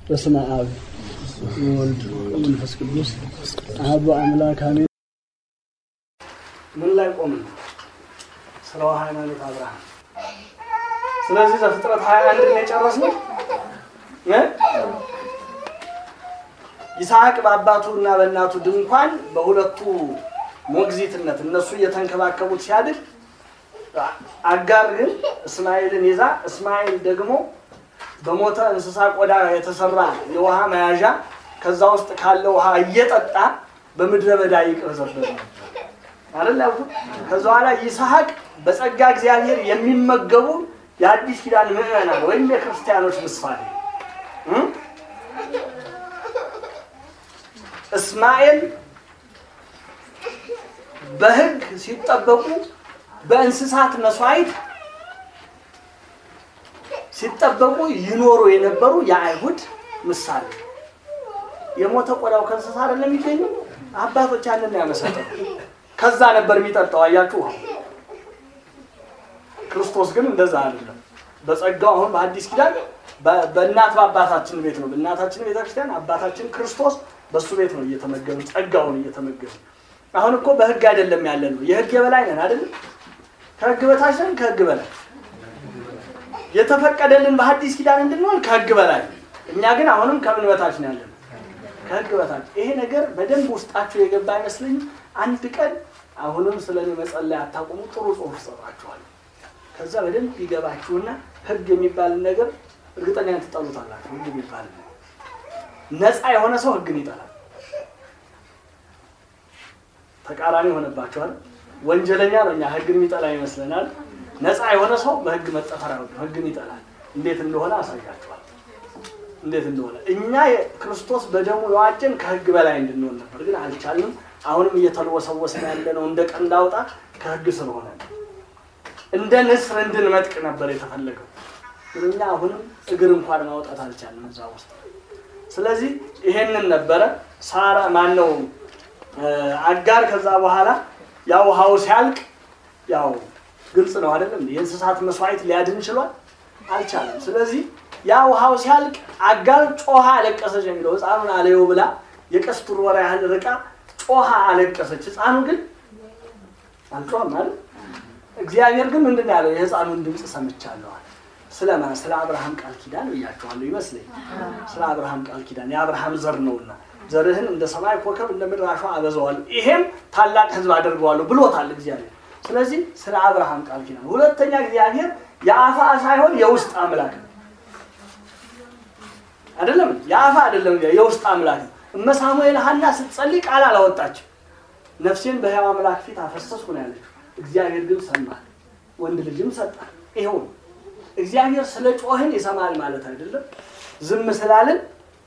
በስመ አብ ወወልድ ወመንፈስ ቅዱስ አሐዱ አምላክ አሜን። ምን ላይ ቆምን? ስለ ሃይማኖት አብርሃም። ስለዚህ ዘፍጥረት ሀያ አንድ ነው የጨረስነው። ይስሐቅ በአባቱ እና በእናቱ ድንኳን በሁለቱ ሞግዚትነት እነሱ እየተንከባከቡት ሲያድግ አጋር ግን እስማኤልን ይዛ እስማኤል ደግሞ በሞተ እንስሳ ቆዳ የተሰራ የውሃ መያዣ ከዛ ውስጥ ካለ ውሃ እየጠጣ በምድረ በዳ ይቅበዘበዝ ነው አይደል ያልኩት። ከዛ በኋላ ይስሐቅ በጸጋ እግዚአብሔር የሚመገቡ የአዲስ ኪዳን ምዕመናን ወይም የክርስቲያኖች ምሳሌ እስማኤል በሕግ ሲጠበቁ በእንስሳት መስዋዕት ሲጠበቁ ይኖሩ የነበሩ የአይሁድ ምሳሌ። የሞተ ቆዳው ከእንስሳ አይደለም የሚገኘው። አባቶች ያንን ያመሰጠው ከዛ ነበር የሚጠጣው። አያችሁ፣ ክርስቶስ ግን እንደዛ አይደለም። በጸጋው አሁን በአዲስ ኪዳን በእናት በአባታችን ቤት ነው። በእናታችን ቤተክርስቲያን አባታችን ክርስቶስ በእሱ ቤት ነው እየተመገብን ጸጋውን እየተመገብን። አሁን እኮ በህግ አይደለም ያለ ነው። የህግ የበላይ ነን አይደለም። ከህግ በታች ነን፣ ከህግ በላይ የተፈቀደልን በሐዲስ ኪዳን እንድንሆን ከህግ በላይ እኛ ግን አሁንም ከምን በታች ነው ያለን? ከህግ በታች። ይሄ ነገር በደንብ ውስጣችሁ የገባ አይመስለኝም። አንድ ቀን አሁንም ስለ እኔ መጸለይ አታቁሙ፣ ጥሩ ጽሁፍ ሰጣችኋል። ከዛ በደንብ ይገባችሁና ህግ የሚባልን ነገር እርግጠኛ ትጠሉታላችሁ። ህግ የሚባል ነፃ የሆነ ሰው ህግን ይጠላል። ተቃራኒ ሆነባችኋል። ወንጀለኛ ነው እኛ ህግን የሚጠላ ይመስለናል። ነፃ የሆነ ሰው በህግ መጠፈር አይወድም፣ ህግን ይጠላል። እንዴት እንደሆነ አሳያችኋል። እንዴት እንደሆነ እኛ ክርስቶስ በደሙ የዋጀን ከህግ በላይ እንድንሆን ነበር፣ ግን አልቻልንም። አሁንም እየተልወሰወስን ያለ ነው እንደ ቀንድ አውጣ ከህግ ስለሆነ እንደ ንስር እንድንመጥቅ ነበር የተፈለገው። ግን እኛ አሁንም እግር እንኳን ማውጣት አልቻልንም እዛ ውስጥ። ስለዚህ ይሄንን ነበረ ሳራ ማን ነው አጋር ከዛ በኋላ ያው ውሃው ሲያልቅ ያው ግልጽ ነው አይደለም? የእንስሳት መስዋዕት ሊያድን ችሏል? አልቻለም። ስለዚህ ያ ውሃው ሲያልቅ አጋር ጮሃ አለቀሰች የሚለው ህፃኑን አለየው ብላ የቀስት ውርወራ ያህል ርቃ ጮሃ አለቀሰች። ህፃኑ ግን አልጮህም አይደል? እግዚአብሔር ግን ምንድን ያለው የህፃኑን ድምፅ ሰምቻለዋል። ስለማን? ስለ አብርሃም ቃል ኪዳን ብያቸዋለሁ ይመስለኝ። ስለ አብርሃም ቃል ኪዳን የአብርሃም ዘር ነውና ዘርህን እንደ ሰማይ ኮከብ እንደ ምድር አሸዋ አበዛዋለሁ፣ ይሄም ታላቅ ህዝብ አደርገዋለሁ ብሎታል እግዚአብሔር። ስለዚህ ስለ አብርሃም ቃል ኪዳን። ሁለተኛ እግዚአብሔር የአፋ ሳይሆን የውስጥ አምላክ ነው። አይደለም የአፋ አይደለም የውስጥ አምላክ ነው። እመ ሳሙኤል ሐና ስትጸልይ ቃል አላወጣችም። ነፍሴን በሕያው አምላክ ፊት አፈሰስኩ ነው ያለችው። እግዚአብሔር ግን ሰማል፣ ወንድ ልጅም ሰጣል። ይኸው ነው እግዚአብሔር ስለ ጮህን ይሰማል ማለት አይደለም። ዝም ስላልን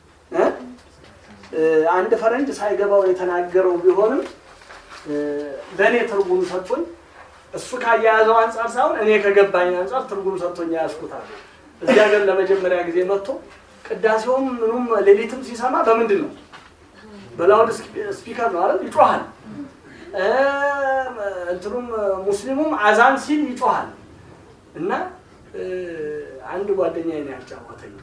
አንድ ፈረንጅ ሳይገባው የተናገረው ቢሆንም ለእኔ ትርጉም ሰጥቶኝ እሱ ካያያዘው አንጻር ሳይሆን እኔ ከገባኝ አንጻር ትርጉም ሰጥቶኝ ያስኩታል። እዚህ ሀገር ለመጀመሪያ ጊዜ መጥቶ ቅዳሴውም ምኑም ሌሊትም ሲሰማ በምንድን ነው? በላውድ ስፒከር ነው አይደል? ይጮሃል። እንትኑም ሙስሊሙም አዛን ሲል ይጮሃል እና አንድ ጓደኛ ነው ያጫወተኝ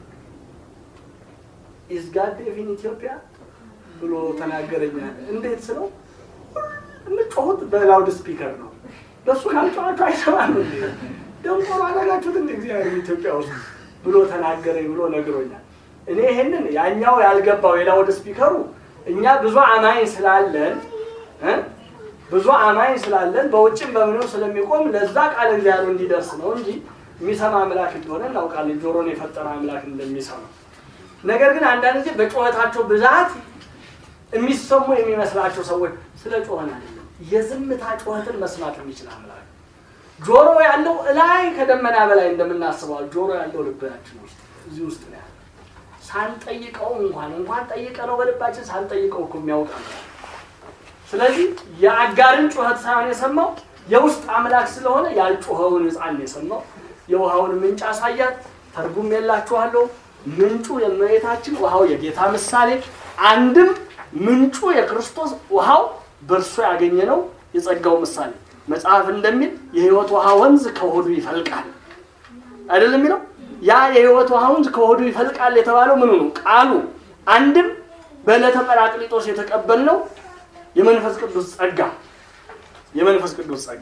ኢዝ ጋድ ኢን ኢትዮጵያ ብሎ ተናገረኛ። እንዴት ስለው የምትጮሁት በላውድ ስፒከር ነው፣ በሱ ካልጮኋችሁ አይሰማም። ደንቆሮ አደረጋችሁት እንደ እግዚአብሔር ኢትዮጵያ ውስጥ ብሎ ተናገረኝ ብሎ ነግሮኛል። እኔ ይሄንን ያኛው ያልገባው የላውድ ስፒከሩ እኛ ብዙ አማኝ ስላለን ብዙ አማኝ ስላለን በውጭም በምንም ስለሚቆም ለዛ ቃል እግዚአብሔር እንዲደርስ ነው እንጂ የሚሰማ አምላክ እንደሆነ እናውቃለን። ጆሮን የፈጠረ አምላክ እንደሚሰማ ነገር ግን አንዳንድ ጊዜ በጩኸታቸው ብዛት የሚሰሙ የሚመስላቸው ሰዎች ስለ ጮኸን አይደለም፣ የዝምታ ጩኸትን መስማት የሚችል አምላክ ጆሮ ያለው እላይ ከደመና በላይ እንደምናስበዋል። ጆሮ ያለው ልባችን ውስጥ እዚህ ውስጥ ነው ያለው። ሳንጠይቀው እንኳን እንኳን ጠይቀ ነው በልባችን ሳንጠይቀው እኮ የሚያውቅ አምላክ። ስለዚህ የአጋርን ጩኸት ሳይሆን የሰማው የውስጥ አምላክ ስለሆነ ያልጮኸውን ሕፃን የሰማው የውሃውን ምንጭ አሳያት። ተርጉም የላችኋለሁ። ምንጩ የእመቤታችን ውሃው የጌታ ምሳሌ፣ አንድም ምንጩ የክርስቶስ ውሃው በእርሱ ያገኘነው የጸጋው ምሳሌ። መጽሐፍ እንደሚል የሕይወት ውሃ ወንዝ ከሆዱ ይፈልቃል አይደለም የሚለው ያ የሕይወት ውሃ ወንዝ ከሆዱ ይፈልቃል የተባለው ምኑ ነው? ቃሉ አንድም በዕለተ ጰራቅሊጦስ የተቀበልነው የመንፈስ ቅዱስ ጸጋ የመንፈስ ቅዱስ ጸጋ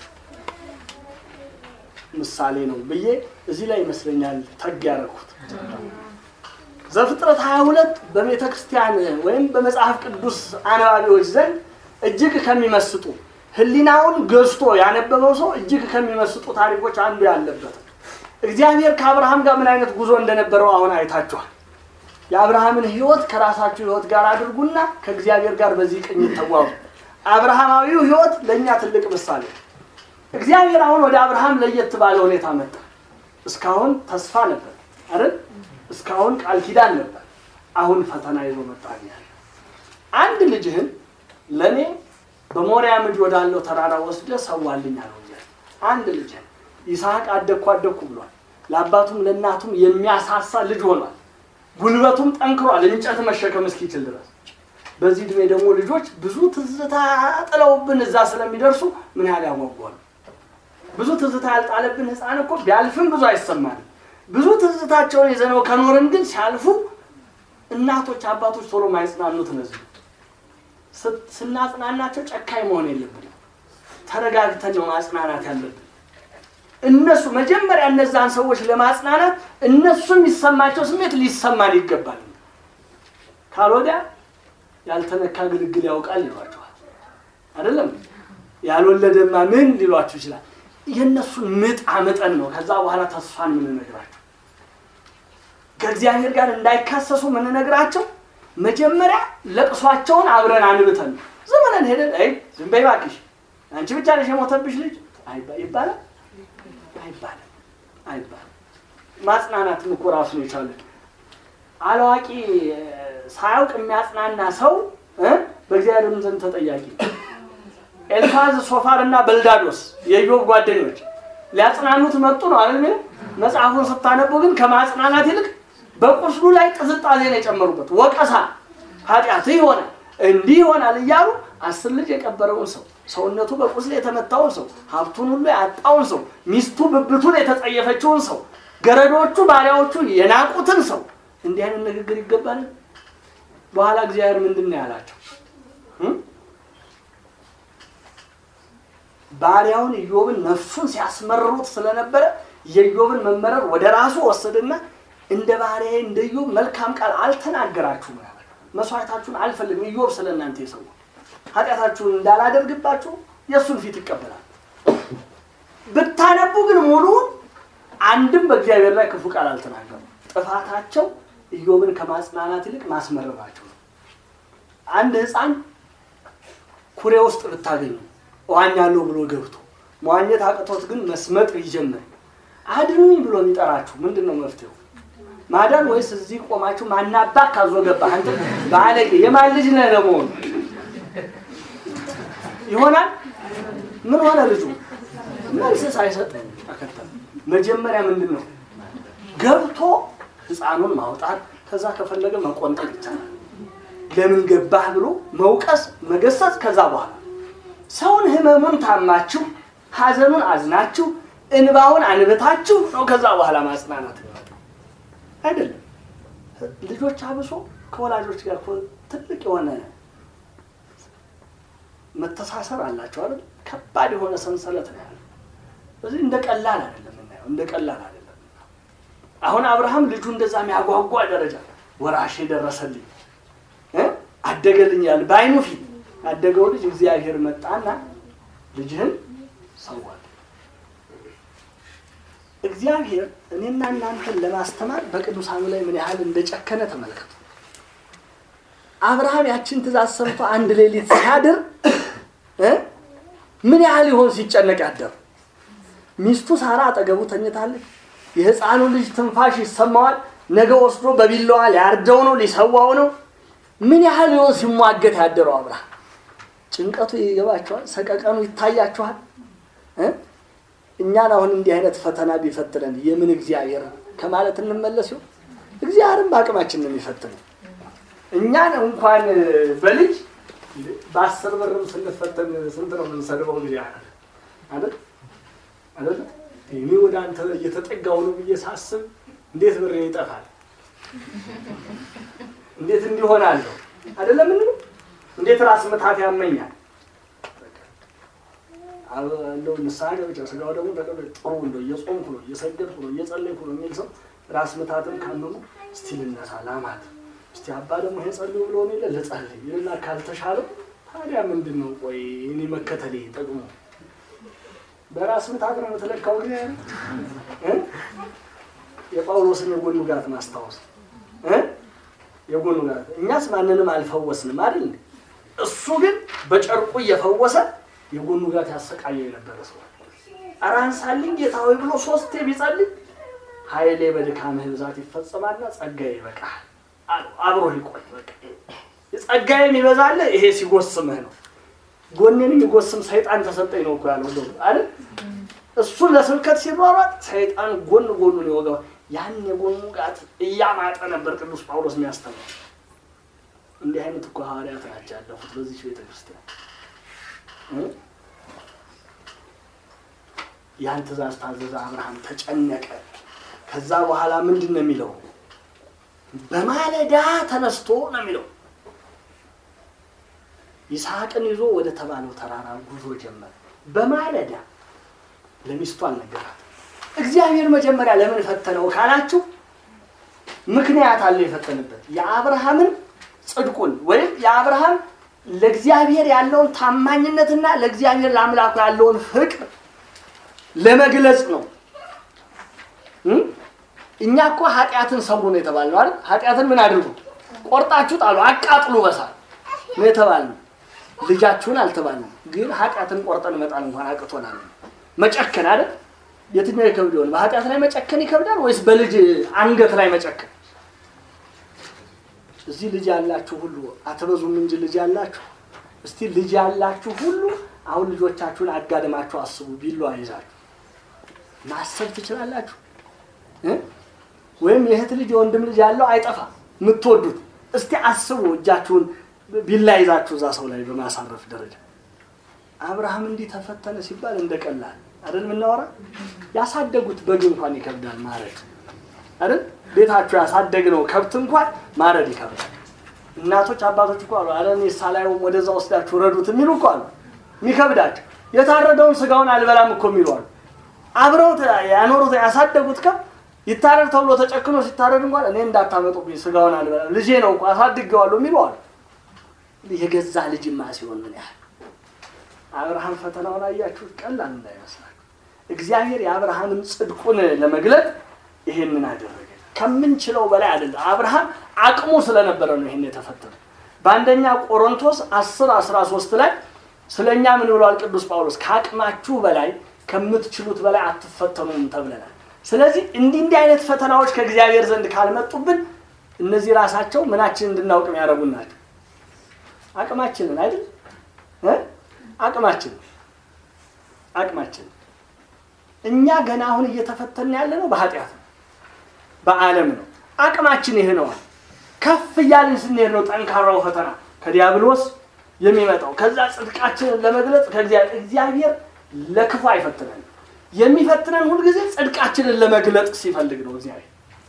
ምሳሌ ነው ብዬ እዚህ ላይ ይመስለኛል ተግ ያደረኩት። ዘፍጥረት 22 በቤተ ክርስቲያን ወይም በመጽሐፍ ቅዱስ አነባቢዎች ዘንድ እጅግ ከሚመስጡ ሕሊናውን ገዝቶ ያነበበው ሰው እጅግ ከሚመስጡ ታሪኮች አንዱ ያለበት እግዚአብሔር ከአብርሃም ጋር ምን አይነት ጉዞ እንደነበረው አሁን አይታችኋል። የአብርሃምን ሕይወት ከራሳችሁ ሕይወት ጋር አድርጉና ከእግዚአብሔር ጋር በዚህ ቅኝት ተጓዙ። አብርሃማዊው ሕይወት ለእኛ ትልቅ ምሳሌ ነው። እግዚአብሔር አሁን ወደ አብርሃም ለየት ባለ ሁኔታ መጣ። እስካሁን ተስፋ ነበር አይደል? እስካሁን ቃል ኪዳን ነበር። አሁን ፈተና ይዞ መጣ። ያለ አንድ ልጅህን ለእኔ በሞሪያ ምድር ወዳለው ተራራ ወስደ ሰዋልኝ አለው። አንድ ልጅህን ይስሐቅ አደግኩ አደግኩ ብሏል። ለአባቱም ለእናቱም የሚያሳሳ ልጅ ሆኗል። ጉልበቱም ጠንክሯል፣ እንጨት መሸከም እስኪችል ድረስ። በዚህ ዕድሜ ደግሞ ልጆች ብዙ ትዝታ ጥለውብን እዛ ስለሚደርሱ ምን ያህል ያጓጓሉ። ብዙ ትዝታ ያልጣለብን ሕፃን እኮ ቢያልፍም ብዙ አይሰማንም። ብዙ ትዝታቸውን ይዘነው ከኖርን ግን ሲያልፉ እናቶች፣ አባቶች ቶሎ ማይጽናኑት እነዚህ ስናጽናናቸው ጨካኝ መሆን የለብንም። ተረጋግተን ነው ማጽናናት ያለብን። እነሱ መጀመሪያ እነዛን ሰዎች ለማጽናናት እነሱ የሚሰማቸው ስሜት ሊሰማን ይገባል። ካልወዲያ ያልተነካ ግልግል ያውቃል ይሏቸዋል። አይደለም ያልወለደማ ምን ሊሏችሁ ይችላል። የእነሱን ምጥ አምጠን ነው ከዛ በኋላ ተስፋን የምንነግራቸው። ከእግዚአብሔር ጋር እንዳይካሰሱ የምንነግራቸው መጀመሪያ ለቅሷቸውን አብረን አንብተን ነው። ዝም ብለን ሄደን አይ ዝም በይ እባክሽ አንቺ ብቻ ነሽ የሞተብሽ ልጅ ይባላል አይባልም አይባልም። ማጽናናትም እኮ ራሱን የቻለ አላዋቂ ሳያውቅ የሚያጽናና ሰው በእግዚአብሔርም ዘንድ ተጠያቂ ነው። ኤልፋዝ ሶፋር እና በልዳዶስ የኢዮብ ጓደኞች ሊያጽናኑት መጡ ነው አይደል? መጽሐፉን ስታነቡ ግን ከማጽናናት ይልቅ በቁስሉ ላይ ቅዝቃዜ ነው የጨመሩበት። ወቀሳ፣ ኃጢአት ይሆናል እንዲህ ይሆናል እያሉ አስር ልጅ የቀበረውን ሰው ሰውነቱ በቁስል የተመታውን ሰው ሀብቱን ሁሉ ያጣውን ሰው ሚስቱ ብብቱን የተጸየፈችውን ሰው ገረዶቹ ባሪያዎቹ የናቁትን ሰው እንዲህ አይነት ንግግር ይገባል? በኋላ እግዚአብሔር ምንድን ነው ያላቸው? ባሪያውን ኢዮብን ነፍሱን ሲያስመርሩት ስለነበረ የኢዮብን መመረር ወደ ራሱ ወሰድና እንደ ባሪያ እንደ ኢዮብ መልካም ቃል አልተናገራችሁም ያለ መስዋዕታችሁን አልፈልግም ኢዮብ ስለ እናንተ የሰው ኃጢአታችሁን እንዳላደርግባችሁ የእሱን ፊት ይቀበላል። ብታነቡ ግን ሙሉውን አንድም በእግዚአብሔር ላይ ክፉ ቃል አልተናገሩ። ጥፋታቸው ኢዮብን ከማጽናናት ይልቅ ማስመረራቸው ነው። አንድ ሕፃን ኩሬ ውስጥ ብታገኙ እዋኛለሁ ብሎ ገብቶ መዋኘት አቅቶት ግን መስመጥ ይጀምር አድኑኝ ብሎ የሚጠራችሁ ምንድን ነው መፍትሄው? ማዳን ወይስ እዚህ ቆማችሁ ማናባ ካዞ ገባ አንተ ባለጌ የማን ልጅ ነህ ለመሆኑ ይሆናል? ምን ሆነ ልጁ? መልስ ሳይሰጥ ተከተለ። መጀመሪያ ምንድን ነው ገብቶ ህፃኑን ማውጣት፣ ከዛ ከፈለገ መቆንጠጥ ይቻላል። ለምን ገባህ ብሎ መውቀስ፣ መገሰጽ። ከዛ በኋላ ሰውን ህመሙን ታማችሁ፣ ሀዘኑን አዝናችሁ፣ እንባውን አንብታችሁ ነው ከዛ በኋላ ማጽናናት አይደለም። ልጆች አብሶ ከወላጆች ጋር ትልቅ የሆነ መተሳሰር አላቸው አይደል? ከባድ የሆነ ሰንሰለት ነው ያለው። ስለዚህ እንደ ቀላል አይደለም የምናየው፣ እንደ ቀላል አይደለም። አሁን አብርሃም ልጁ እንደዛ የሚያጓጓ ደረጃ ወራሽ የደረሰልኝ አደገልኝ ያለ በአይኑ ፊት ያደገው ልጅ እግዚአብሔር መጣና ልጅህን ሰዋል። እግዚአብሔር እኔና እናንተን ለማስተማር በቅዱሳኑ ላይ ምን ያህል እንደጨከነ ተመልከቱ። አብርሃም ያችን ትእዛዝ ሰምቶ አንድ ሌሊት ሲያድር ምን ያህል ይሆን ሲጨነቅ ያደር። ሚስቱ ሳራ አጠገቡ ተኝታለች። የሕፃኑ ልጅ ትንፋሽ ይሰማዋል። ነገ ወስዶ በቢላዋ ሊያርደው ነው፣ ሊሰዋው ነው። ምን ያህል ይሆን ሲሟገት ያደረው አብርሃም። ጭንቀቱ ይገባችኋል? ሰቀቀኑ ይታያችኋል? እኛን አሁን እንዲህ አይነት ፈተና ቢፈትነን የምን እግዚአብሔር ከማለት እንመለስ ይሆን? እግዚአብሔርም በአቅማችን ነው የሚፈትነው። እኛን እንኳን በልጅ በአስር ብርም ስንፈተን ስንት ነው የምንሰድበው? እግዚአብሔር አይደል አይደል? እኔ ወደ አንተ እየተጠጋው ነው ብዬ ሳስብ እንዴት ብሬ ይጠፋል? እንዴት እንዲሆናለሁ አይደለም ምን እንዴት ራስ ምታት ያመኛል? እንደው ንስሐ ገብቼ ስጋው ደግሞ ተቀበል ጥሩ እንደው እየጾምኩ ነው እየሰገድኩ ነው እየጸለይኩ ነው የሚል ሰው ራስ ምታትም ካመሙ እስቲ ልነሳ ላማት እስቲ አባ ደግሞ ይሄ ጸልዩ ብሎ ነው ይለ ልጸልይ ይልና ካልተሻለው ታዲያ ምንድን ነው ቆይ እኔ መከተሌ ጠቅሞ በራስ ምታት ነው የምትለካው ግን እ የጳውሎስን የጎን ውጋት ማስታወስ እ የጎን ውጋት እኛስ ማንንም አልፈወስንም አይደል እሱ ግን በጨርቁ እየፈወሰ የጎን ውጋት ያሰቃየው የነበረ ሰው ኧረ አንሳልኝ ጌታ ሆይ ብሎ ሶስቴ ቢጸልይ ኃይሌ በድካምህ ብዛት ይፈጸማልና ጸጋዬ ይበቃል አለው። አብሮ ይቆይ በቃ ጸጋዬ የሚበዛልህ ይሄ ሲጎስምህ ነው። ጎኔን የሚጎስም ሰይጣን ተሰጠኝ ነው እኮ ያለው ደግሞ አይደል? እሱ ለስብከት ሲሯሯጥ ሰይጣን ጎን ጎኑን ይወጋዋል። ያን የጎን ውጋት እያማጠ ነበር ቅዱስ ጳውሎስ የሚያስተምረው። እንዲህ አይነት እኮ ሐዋርያት ናቸው ያለፉት በዚች ቤተክርስቲያን ያን ትእዛዝ ታዘዘ። አብርሃም ተጨነቀ። ከዛ በኋላ ምንድን ነው የሚለው? በማለዳ ተነስቶ ነው የሚለው። ይስሐቅን ይዞ ወደ ተባለው ተራራ ጉዞ ጀመረ። በማለዳ ለሚስቱ አልነገራት። እግዚአብሔር መጀመሪያ ለምን ፈተነው ካላችሁ ምክንያት አለው የፈተነበት የአብርሃምን ጽድቁን ወይም የአብርሃም ለእግዚአብሔር ያለውን ታማኝነትና ለእግዚአብሔር ለአምላኩ ያለውን ፍቅር ለመግለጽ ነው። እኛ እኮ ኃጢአትን ሰው ነው የተባልነው አይደል? ኃጢአትን ምን አድርጉ? ቆርጣችሁ ጣሉ፣ አቃጥሉ በሳት ነው የተባልነው። ልጃችሁን አልተባልንም፣ ግን ኃጢአትን ቆርጠን መጣል እንኳን አቅቶናል። መጨከን አይደል? የትኛው ይከብድ ይሆን? በኃጢአት ላይ መጨከን ይከብዳል ወይስ በልጅ አንገት ላይ መጨከን? እዚህ ልጅ ያላችሁ ሁሉ አትበዙም እንጂ ልጅ ያላችሁ እስቲ ልጅ ያላችሁ ሁሉ አሁን ልጆቻችሁን አጋድማችሁ አስቡ። ቢላዋ ይዛችሁ ማሰብ ትችላላችሁ። ወይም የእህት ልጅ የወንድም ልጅ ያለው አይጠፋም የምትወዱት። እስቲ አስቡ እጃችሁን ቢላ ይዛችሁ እዛ ሰው ላይ በማሳረፍ ደረጃ አብርሃም እንዲህ ተፈተነ ሲባል እንደቀላል አይደል የምናወራ። ያሳደጉት በግ እንኳን ይከብዳል ማረድ አይደል ቤታችሁ ያሳደግነው ከብት እንኳን ማረድ ይከብዳል። እናቶች አባቶች እኮ አሉ አለ እኔ ሳላየውም ወደዛ ወስዳችሁ ረዱት የሚሉ እኮ አሉ። የሚከብዳቸው የታረደውን ስጋውን አልበላም እኮ የሚሉ አሉ። አብረው ያኖሩት ያሳደጉት ከብት ይታረድ ተብሎ ተጨክኖ ሲታረድ እንኳን እኔ እንዳታመጡብኝ ስጋውን አልበላም ልጄ ነው እኮ አሳድጌዋለሁ የሚሉ አሉ። የገዛ ልጅማ ሲሆን ምን ያህል አብርሃም ፈተናውን አያችሁት? ቀላል እንዳይመስላችሁ። እግዚአብሔር የአብርሃምን ጽድቁን ለመግለጥ ይሄንን አደረገ። ከምንችለው በላይ አይደለም። አብርሃም አቅሙ ስለነበረ ነው ይሄን የተፈተነው። በአንደኛ ቆሮንቶስ 10 13 ላይ ስለኛ ምን ብሏል ቅዱስ ጳውሎስ? ከአቅማችሁ በላይ ከምትችሉት በላይ አትፈተኑም ተብለናል። ስለዚህ እንዲህ እንዲህ አይነት ፈተናዎች ከእግዚአብሔር ዘንድ ካልመጡብን እነዚህ ራሳቸው ምናችን እንድናውቅ የሚያደርጉን ናቸው። አቅማችንን አይደል እ አቅማችንን አቅማችንን እኛ ገና አሁን እየተፈተን ያለ ነው በኃጢአት ነው በዓለም ነው። አቅማችን ይህ ነዋል። ከፍ እያልን ስንሄድ ነው ጠንካራው ፈተና ከዲያብሎስ የሚመጣው። ከዛ ጽድቃችንን ለመግለጽ ከእግዚአብሔር እግዚአብሔር ለክፉ አይፈትነን። የሚፈትነን ሁልጊዜ ጽድቃችንን ለመግለጥ ሲፈልግ ነው እግዚአብሔር።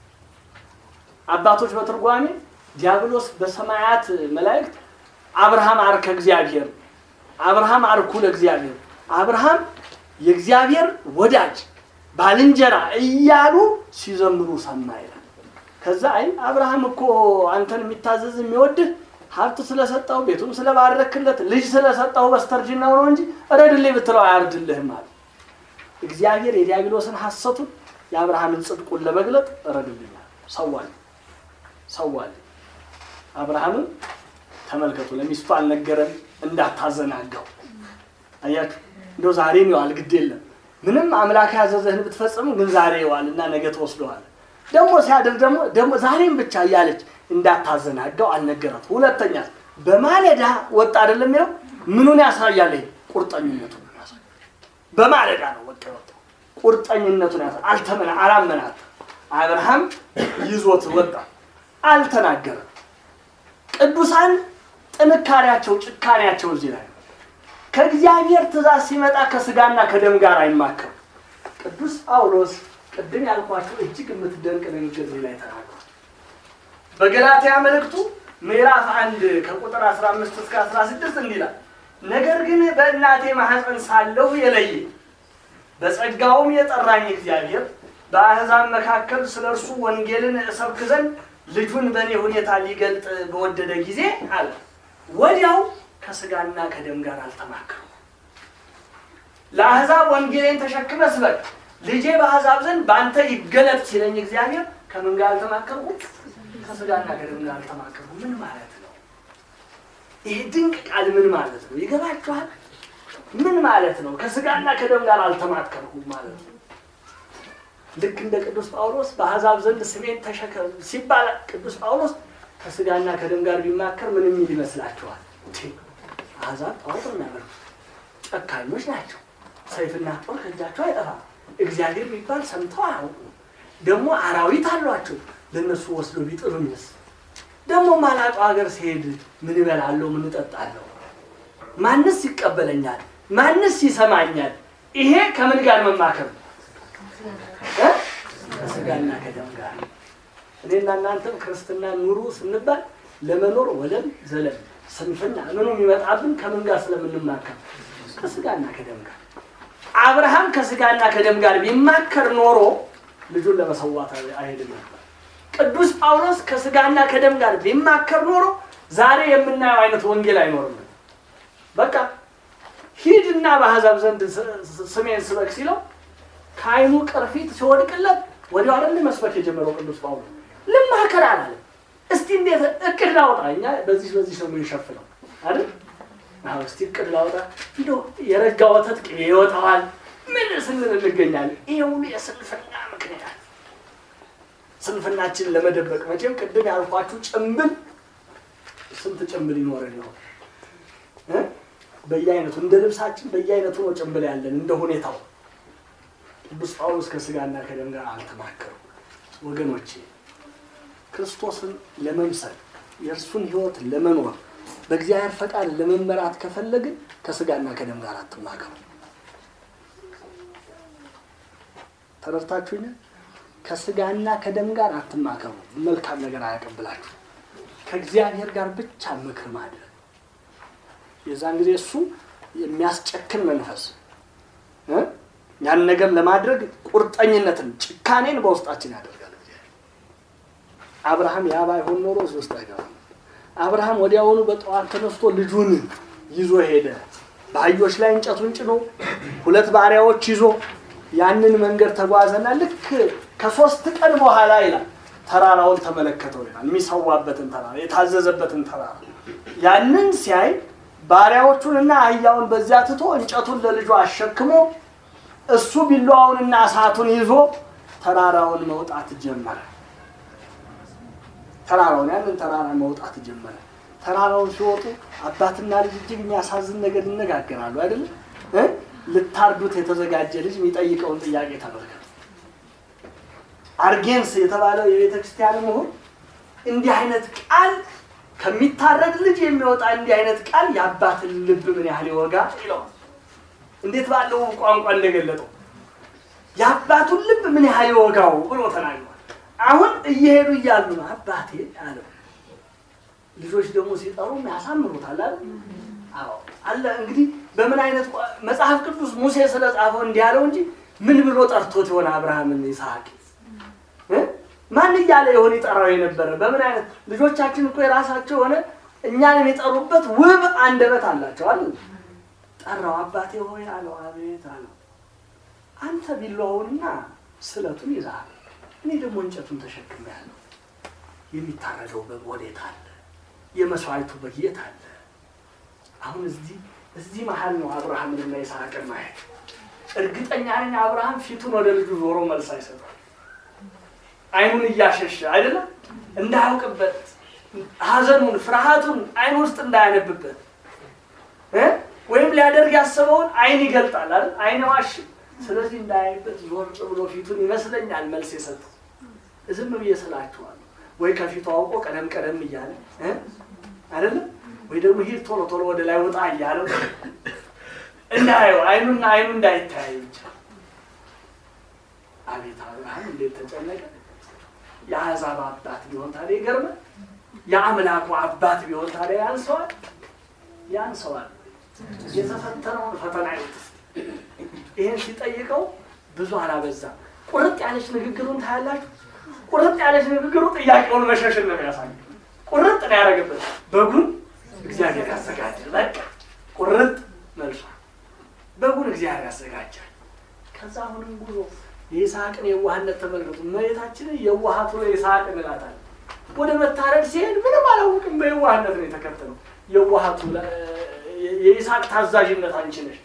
አባቶች በትርጓሜ ዲያብሎስ በሰማያት መላእክት አብርሃም አርከ እግዚአብሔር፣ አብርሃም አርኩ ለእግዚአብሔር፣ አብርሃም የእግዚአብሔር ወዳጅ ባልንጀራ እያሉ ሲዘምሩ ሰማ ይላል። ከዛ አይ አብርሃም እኮ አንተን የሚታዘዝ የሚወድህ ሀብት ስለሰጠው ቤቱን ስለባረክለት ልጅ ስለሰጠው በስተርጅናው ነው እንጂ እረድልኝ ብትለው አያርድልህም አለ። እግዚአብሔር የዲያብሎስን ሐሰቱን የአብርሃምን ጽድቁን ለመግለጥ እረድልኛል ሰዋል ሰዋል። አብርሃምም ተመልከቱ ለሚስቱ አልነገረም እንዳታዘናጋው። አያችሁ እንደው ዛሬ ይዋል ግድ የለም ምንም አምላክ ያዘዘህን ብትፈጽሙ ግን ዛሬ ይዋል እና ነገ ተወስደዋል። ደግሞ ሲያድር ደግሞ ደግሞ ዛሬም ብቻ እያለች እንዳታዘናጋው አልነገራት። ሁለተኛ በማለዳ ወጣ አይደለም የሚለው ምኑን ያሳያል? ይሄ ቁርጠኝነቱን ያሳያል። በማለዳ ነው ወጣ ወጣ ቁርጠኝነቱን ያሳያል። አልተመና አላመናት። አብርሃም ይዞት ወጣ፣ አልተናገረም። ቅዱሳን ጥንካሬያቸው ጭካኔያቸው እዚህ ላይ ነው። ከእግዚአብሔር ትእዛዝ ሲመጣ ከስጋና ከደም ጋር አይማከም። ቅዱስ ጳውሎስ ቅድም ያልኳችሁ እጅግ የምትደንቅ ንግግር እዚህ ላይ ተናግሯል። በገላትያ መልእክቱ ምዕራፍ አንድ ከቁጥር 15 እስከ 16 እንዲህ ይላል፣ ነገር ግን በእናቴ ማኅፀን ሳለሁ የለየ በጸጋውም የጠራኝ እግዚአብሔር በአሕዛብ መካከል ስለ እርሱ ወንጌልን እሰብክ ዘንድ ልጁን በእኔ ሁኔታ ሊገልጥ በወደደ ጊዜ አለ ወዲያው ከስጋና ከደም ጋር አልተማከሩ ለአሕዛብ ወንጌሌን ተሸክመ ስበክ ልጄ በአሕዛብ ዘንድ በአንተ ይገለጥ ሲለኝ እግዚአብሔር ከምን ጋር አልተማከርኩ? ከስጋና ከደም ጋር አልተማከርኩ። ምን ማለት ነው? ይሄ ድንቅ ቃል ምን ማለት ነው? ይገባችኋል? ምን ማለት ነው? ከስጋና ከደም ጋር አልተማከርኩም ማለት ነው። ልክ እንደ ቅዱስ ጳውሎስ በአሕዛብ ዘንድ ስሜን ተሸከም ሲባል ቅዱስ ጳውሎስ ከስጋና ከደም ጋር ቢማከር ምን የሚል ይመስላችኋል? አሕዛብ ጣዖት የሚያመልኩ ጨካኞች ናቸው። ሰይፍና ጦር ከእጃቸው አይጠፋም። እግዚአብሔር የሚባል ሰምተው አያውቁም። ደግሞ አራዊት አሏቸው። ለእነሱ ወስዶ ቢጥሉኝስ? ደግሞ ማላውቀው ሀገር ሲሄድ ምን እበላለሁ? ምን እጠጣለሁ? ማንስ ይቀበለኛል? ማንስ ይሰማኛል? ይሄ ከምን ጋር መማከር ነው? ከስጋና ከደም ጋር። እኔና እናንተም ክርስትና ኑሩ ስንባል ለመኖር ወለም ዘለም ስንፍና ምኑ የሚመጣብን ከምን ጋር ስለምንማከር ከስጋና ከደም ጋር። አብርሃም ከስጋና ከደም ጋር ቢማከር ኖሮ ልጁን ለመሰዋት አይሄድም ነበር። ቅዱስ ጳውሎስ ከስጋና ከደም ጋር ቢማከር ኖሮ ዛሬ የምናየው አይነት ወንጌል አይኖርም። በቃ ሂድና በአሕዛብ ዘንድ ስሜን ስበክ ሲለው ከዓይኑ ቅርፊት ሲወድቅለት ወዲያው አይደል መስበክ የጀመረው ቅዱስ ጳውሎስ። ልማከር አላለም። እስቲ እንዴት እቅድ ላውጣ፣ እኛ በዚህ በዚህ ነው የምንሸፍነው አይደል? አዎ እስቲ እቅድ ላውጣ፣ እንደው የረጋ ወተት ቅቤ ይወጣዋል ምን ስንል እንገኛለን። ይሄ ሁሉ የስንፍና ምክንያት ስንፍናችንን ለመደበቅ መቼም ቅድም ያልኳችሁ ጭምብል ስንት ጭምብል ይኖረን ነው እ በየአይነቱ እንደ ልብሳችን በየአይነቱ ነው ጭምብል ያለን እንደ ሁኔታው። ቅዱስ ጳውሎስ ከስጋና ከደም ጋር አልተማከሩም። ወገኖቼ ክርስቶስን ለመምሰል የእርሱን ሕይወት ለመኖር በእግዚአብሔር ፈቃድ ለመመራት ከፈለግን ከስጋና ከደም ጋር አትማከሩ። ተረድታችሁኛል? ከስጋና ከደም ጋር አትማከሩ። መልካም ነገር አያቀብላችሁ። ከእግዚአብሔር ጋር ብቻ ምክር ማድረግ የዛን ጊዜ እሱ የሚያስጨክን መንፈስ እ ያን ነገር ለማድረግ ቁርጠኝነትን፣ ጭካኔን በውስጣችን ያደርጋል። አብርሃም ያ ባይሆን ኖሮ እዚህ ውስጥ አይገባም። አብርሃም ወዲያውኑ በጠዋት ተነስቶ ልጁን ይዞ ሄደ። በአህዮች ላይ እንጨቱን ጭኖ ሁለት ባሪያዎች ይዞ ያንን መንገድ ተጓዘና ልክ ከሶስት ቀን በኋላ ይላል ተራራውን ተመለከተው ይላል። የሚሰዋበትን ተራራ፣ የታዘዘበትን ተራራ ያንን ሲያይ ባሪያዎቹንና አህያውን በዚያ ትቶ እንጨቱን ለልጁ አሸክሞ እሱ ቢላዋውንና እሳቱን ይዞ ተራራውን መውጣት ጀመረ። ተራራውን ያንን ተራራ መውጣት ጀመረ። ተራራውን ሲወጡ አባትና ልጅ እጅግ የሚያሳዝን ነገር ይነጋገራሉ። አይደለም እ ልታርዱት የተዘጋጀ ልጅ የሚጠይቀውን ጥያቄ ተመልከቱ። አርጌንስ የተባለው የቤተ ክርስቲያን ምሁር እንዲህ አይነት ቃል ከሚታረድ ልጅ የሚወጣ እንዲህ አይነት ቃል የአባትን ልብ ምን ያህል ይወጋ ይለዋል። እንዴት ባለው ቋንቋ እንደገለጠው የአባቱን ልብ ምን ያህል ይወጋው ብሎ ተናግሯል። አሁን እየሄዱ እያሉ ነው አባቴ አለው። ልጆች ደግሞ ሲጠሩ ያሳምሩታል አይደል? አዎ አለ። እንግዲህ በምን አይነት መጽሐፍ ቅዱስ ሙሴ ስለጻፈው እንዲህ ያለው እንጂ ምን ብሎ ጠርቶት የሆነ አብርሃምን ይስሐቅ ማን እያለ የሆነ ይጠራው የነበረ በምን አይነት ልጆቻችን እኮ የራሳቸው የሆነ እኛን የሚጠሩበት ውብ አንደበት አላቸው አይደል? ጠራው። አባቴ ሆይ አለው። አቤት አለው። አንተ ቢላዋውንና ስለቱን ይዘሃል፣ እኔ ደግሞ እንጨቱን ተሸክሜያለሁ። የሚታረደው በግ ወዴት አለ? የመስዋዕቱ በግ የት አለ? አሁን እዚህ እዚህ መሀል ነው አብርሃምንና ይስሐቅን ማየት። እርግጠኛ ነኝ አብርሃም ፊቱን ወደ ልጁ ዞሮ መልስ አይሰጠም። አይኑን እያሸሸ አይደለም እንዳያውቅበት ሐዘኑን ፍርሃቱን አይኑ ውስጥ እንዳያነብበት እ ወይም ሊያደርግ ያሰበውን አይን ይገልጣል አይደል? አይን ዋሽ። ስለዚህ እንዳያይበት ዞር ብሎ ፊቱን ይመስለኛል መልስ የሰጠው። ዝም ብዬ ስላችኋለሁ። ወይ ከፊቱ አውቆ ቀደም ቀደም እያለ እ አይደለም ወይ ደግሞ ሂድ ቶሎ ቶሎ ወደ ላይ ውጣ እያለው እንዳየው አይኑና አይኑ እንዳይተያይ ብቻ አቤት አብርሃም እንዴት ተጨነቀ! የአሕዛብ አባት ቢሆን ታዲያ ይገርማል። የአምላኩ አባት ቢሆን ታዲያ ያንሰዋል ያንሰዋል። የተፈተነውን ፈተና ይወት ይህን ሲጠይቀው ብዙ አላበዛም። ቁርጥ ያለች ንግግሩን ታያላችሁ። ቁርጥ ያለች ንግግሩ ጥያቄውን መሸሽን ነው የሚያሳይ። ቁርጥ ነው ያደረገበት። በጉን እግዚአብሔር ያዘጋጃል። በቃ ቁርጥ መልሷ በጉን እግዚአብሔር ያዘጋጃል። ከዛ አሁንም ጉዞ የይስሐቅን የዋህነት ተመልከቱ። እመቤታችንን የዋሃቱ ይስሐቅ እንላታለን። ወደ መታረድ ሲሄድ ምንም አላውቅም፣ በየዋህነት ነው የተከተለው። የዋሃቱ የይስሐቅ ታዛዥነት አንቺ ነሽ።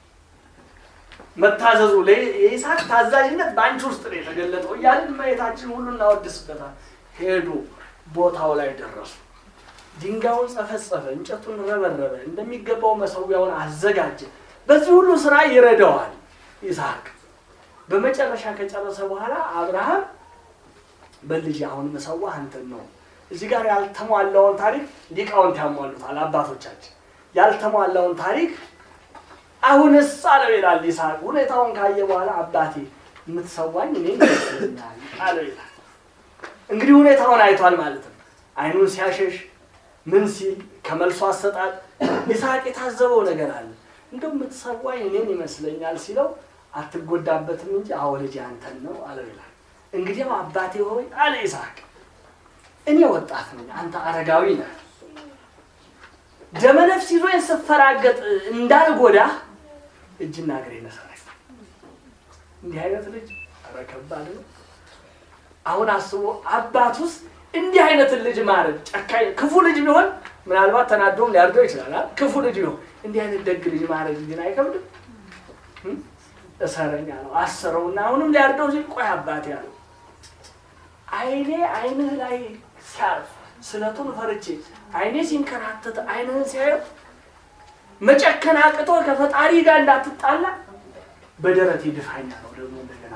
መታዘዙ የይስሐቅ ታዛዥነት በአንቺ ውስጥ ነው የተገለጠው እያልን እመቤታችን ሁሉ እናወድስበታል። ሄዱ፣ ቦታው ላይ ደረሱ። ድንጋዩን ጸፈጸፈ፣ እንጨቱን ረበረበ፣ እንደሚገባው መሰዊያውን አዘጋጀ። በዚህ ሁሉ ስራ ይረዳዋል ይስሐቅ። በመጨረሻ ከጨረሰ በኋላ አብርሃም በልጅ አሁን መሰዋ አንተን ነው። እዚህ ጋር ያልተሟላውን ታሪክ ሊቃውንት ያሟሉታል አባቶቻችን። ያልተሟላውን ታሪክ አሁንስ አለው ይላል ይስሐቅ። ሁኔታውን ካየ በኋላ አባቴ የምትሰዋኝ እኔ ይመስለኛል አለው ይላል። እንግዲህ ሁኔታውን አይቷል ማለት ነው። አይኑን ሲያሸሽ ምን ሲል ከመልሶ አሰጣጥ ይስሐቅ የታዘበው ነገር አለ። እንደው የምትሰዋኝ እኔን ይመስለኛል ሲለው አትጎዳበትም እንጂ አዎ ልጅ አንተን ነው አለው ይላል። እንግዲያው አባቴ ሆይ አለ ይስሐቅ፣ እኔ ወጣት ነኝ፣ አንተ አረጋዊ ነህ። ደመነፍስ ይዞኝ ስፈራገጥ እንዳልጎዳህ እጅና እግሬ ነሰረኝ። እንዲህ አይነት ልጅ ኧረ ከባድ ነው። አሁን አስቦ አባት ውስጥ እንዲህ አይነትን ልጅ ማረድ ጨካኝ፣ ክፉ ልጅ ቢሆን ምናልባት ተናዶም ሊያርደው ይችላል። ክፉ ልጅ ቢሆን እንዲህ አይነት ደግ ልጅ ማረድ ግን አይከብድም። እሰረኛ ነው አሰረውና አሁንም ሊያርደው ሲል ቆይ አባቴ ያለው አይኔ አይንህ ላይ ሲያርፍ ስለቱን ፈርቼ አይኔ ሲንከራተት አይንህን ሲያየው መጨከን አቅቶ ከፈጣሪ ጋር እንዳትጣላ በደረቴ ድፋኛ ነው። ደግሞ እንደገና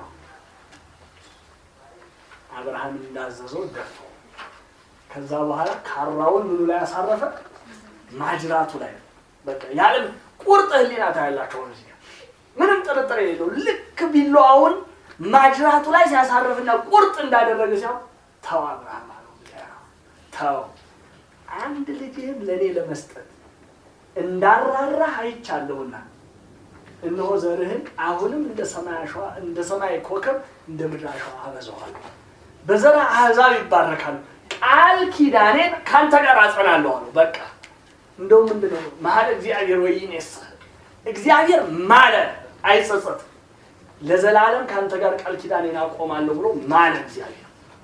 አብርሃም እንዳዘዘው ደፋው። ከዛ በኋላ ካራውን ምኑ ላይ ያሳረፈ ማጅራቱ ላይ በቃ ያለም ቁርጥ ህሊና ታያላቸው እዚህ ምንም ጥርጥር የሌለው ልክ ቢላዋውን ማጅራቱ ላይ ሲያሳርፍና ቁርጥ እንዳደረገ ሲያው ተው አብርሃም አለው ተው አንድ ልጅህን ለእኔ ለመስጠት እንዳራራህ አይቻለሁና እነሆ ዘርህን አሁንም እንደ ሰማይ አሸዋ እንደ ሰማይ ኮከብ እንደ ምድር አሸዋ አበዛዋለሁ በዘርህ አሕዛብ ይባረካሉ ቃል ኪዳኔን ከአንተ ጋር አጸናለሁ አለው በቃ እንደው ምንድን ነው መሀል እግዚአብሔር ወይኔስ እግዚአብሔር ማለ አይጸጸትም ለዘላለም ከአንተ ጋር ቃል ኪዳኔን አቆማለሁ ብሎ ማለ እግዚአብሔር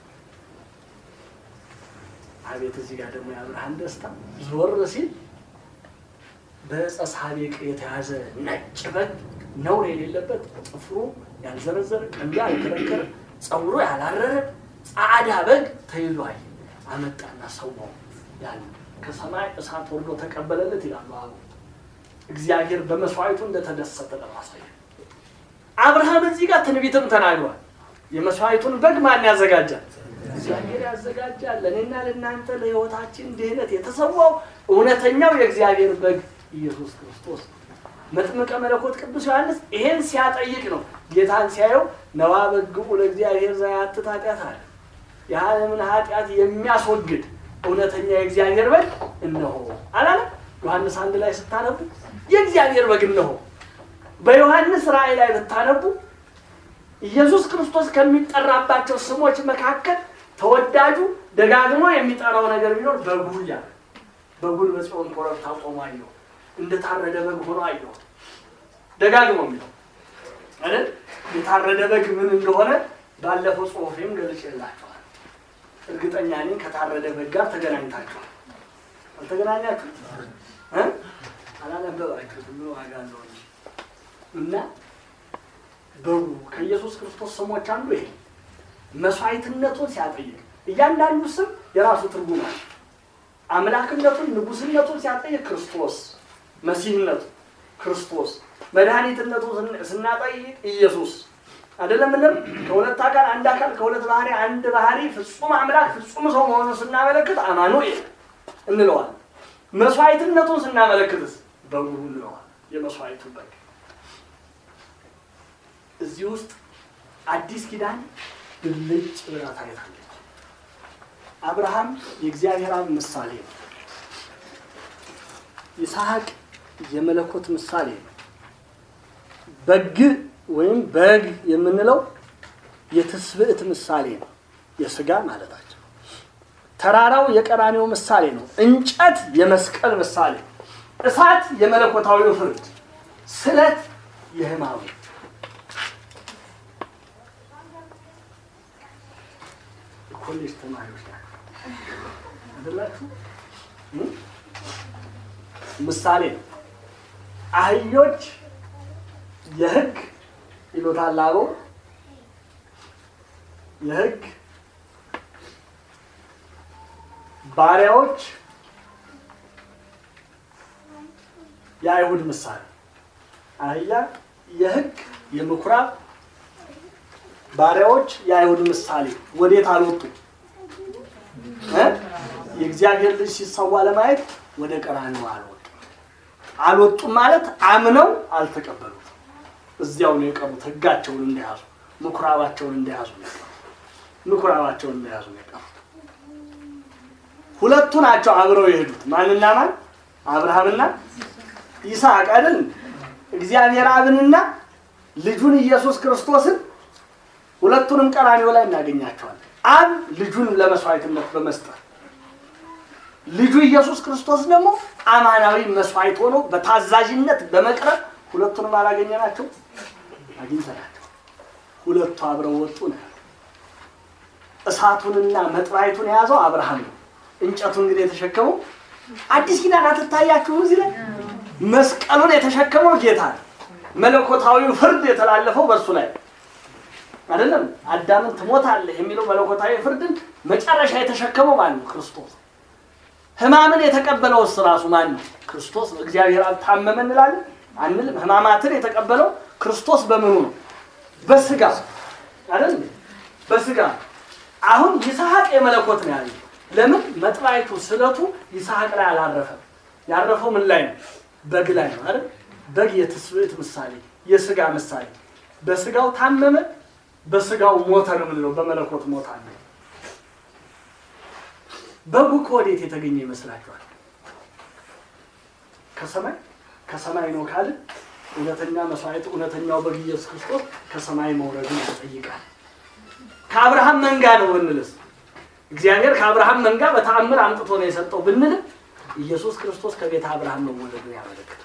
አቤት እዚህ ጋር ደግሞ የአብርሃም ደስታ ዞር ሲል በዕፀ ሳቤቅ የተያዘ ነጭ በግ ነውር የሌለበት ጥፍሩ ያልዘረዘረ ቀንዱ ያልከረከረ ፀጉሩ ያላረረ ጻዕዳ በግ ተይዞ አየ አመጣና ሰዋው ያለ ከሰማይ እሳት ወርዶ ተቀበለለት ይላሉ አቡ እግዚአብሔር በመስዋዕቱ እንደተደሰተ ለማሳየት አብርሃም እዚህ ጋር ትንቢትም ተናግሯል የመስዋዕቱን በግ ማን ያዘጋጃል እግዚአብሔር ያዘጋጃል ለእኔና ለእናንተ ለህይወታችን ድህነት የተሰዋው እውነተኛው የእግዚአብሔር በግ ኢየሱስ ክርስቶስ መጥምቀ መለኮት ቅዱስ ዮሐንስ ይሄን ሲያጠይቅ ነው ጌታን ሲያየው ነዋ በግዑ ለእግዚአብሔር ዘያትት ኃጢአት አለ የዓለምን ኃጢአት የሚያስወግድ እውነተኛ የእግዚአብሔር በግ እነሆ አላለ ዮሐንስ አንድ ላይ ስታነቡ የእግዚአብሔር በግ እነሆ በዮሐንስ ራእይ ላይ ብታነቡ ኢየሱስ ክርስቶስ ከሚጠራባቸው ስሞች መካከል ተወዳጁ ደጋግሞ የሚጠራው ነገር ቢኖር በጉ እያለ በጉን በጽዮን ኮረብታ ቆሞ አየሁ እንደታረደ በግ ሆኖ አየሁ ደጋግሞ የሚለው አይደል የታረደ በግ ምን እንደሆነ ባለፈው ጽሁፌም ገልጬላችኋል እርግጠኛ ነኝ ከታረደ በግ ጋር ተገናኝታችኋል አልተገናኛችሁ እ አላነበባችሁት ምን ዋጋ አለው እንጂ እና በጉ ከኢየሱስ ክርስቶስ ስሞች አንዱ ይሄ መስዋዕትነቱን ሲያጠይቅ እያንዳንዱ ስም የራሱ ትርጉም አለ አምላክነቱን ንጉስነቱን ሲያጠይቅ ክርስቶስ መሲህነቱ ክርስቶስ መድኃኒትነቱን ስናጠይቅ ኢየሱስ አይደለም ምንም ከሁለት አካል አንድ አካል ከሁለት ባህሪ አንድ ባህሪ ፍጹም አምላክ ፍጹም ሰው መሆኑን ስናመለክት አማኑኤል እንለዋለን መስዋዕትነቱን ስናመለክትስ በጉ እንለዋለን የመስዋዕቱ በግ እዚህ ውስጥ አዲስ ኪዳን ብልጭ ብላ ታይታለች። አብርሃም የእግዚአብሔር አብ ምሳሌ ነው። ይስሐቅ የመለኮት ምሳሌ ነው። በግ ወይም በግ የምንለው የትስብእት ምሳሌ ነው። የስጋ ማለታቸው። ተራራው የቀራኔው ምሳሌ ነው። እንጨት የመስቀል ምሳሌ፣ እሳት የመለኮታዊው ፍርድ፣ ስለት የሕማሙ ኮሌጅ ተማሪዎች ናቸው አይደላችሁ? ምሳሌ ነው። አህዮች የሕግ ይሉታል አበው የሕግ ባሪያዎች የአይሁድ ምሳሌ አህያ የሕግ የምኩራብ ባሪያዎች የአይሁድ ምሳሌ ወዴት አልወጡ እ የእግዚአብሔር ልጅ ሲሰዋ ለማየት ወደ ቀራንዮ አልወጡ አልወጡም ማለት አምነው አልተቀበሉት እዚያው ነው የቀሩት ህጋቸውን እንደያዙ ምኩራባቸውን እንደያዙ ነው የቀሩት ምኩራባቸውን እንደያዙ ነው የቀሩት ሁለቱ ናቸው አብረው የሄዱት ማንና ማን አብርሃምና ይስሐቅ አይደል እግዚአብሔር አብንና ልጁን ኢየሱስ ክርስቶስን ሁለቱንም ቀራንዮ ላይ እናገኛቸዋለን አብ ልጁን ለመስዋዕትነት በመስጠት ልጁ ኢየሱስ ክርስቶስ ደግሞ አማናዊ መስዋዕት ሆኖ በታዛዥነት በመቅረብ ሁለቱንም አላገኘናቸው አግኝተናቸው ሁለቱ አብረው ወጡ ነው እሳቱንና መጥራይቱን የያዘው አብርሃም ነው እንጨቱን ግን የተሸከመው አዲስ ኪዳን አትታያችሁ እዚህ ላይ መስቀሉን የተሸከመው ጌታ ነው መለኮታዊው ፍርድ የተላለፈው በእርሱ ላይ አይደለም አዳምን ትሞታለህ የሚለው መለኮታዊ ፍርድን መጨረሻ የተሸከመው ማን ነው ክርስቶስ ህማምን የተቀበለው እሱ ራሱ ማን ነው ክርስቶስ ነው እግዚአብሔር አብ ታመመ እንላለን አንልም ህማማትን የተቀበለው ክርስቶስ በምኑ ነው በስጋ አይደል በስጋ አሁን ይስሐቅ የመለኮት ነው ያለው ለምን መጥራይቱ ስለቱ ይስሐቅ ላይ አላረፈም ያረፈው ምን ላይ ነው በግ ላይ ነው አይደል በግ የትስብእት ምሳሌ የስጋ ምሳሌ በስጋው ታመመ በስጋው ሞተ ነው የምንለው በመለኮት ሞት አለ በጉ ከወዴት የተገኘ ይመስላችኋል ከሰማይ ከሰማይ ነው ካልን እውነተኛ መስዋዕት እውነተኛው በግ ኢየሱስ ክርስቶስ ከሰማይ መውረድን ያጠይቃል ከአብርሃም መንጋ ነው ብንልስ እግዚአብሔር ከአብርሃም መንጋ በተአምር አምጥቶ ነው የሰጠው ብንልም ኢየሱስ ክርስቶስ ከቤተ አብርሃም መወለዱን ያመለክታል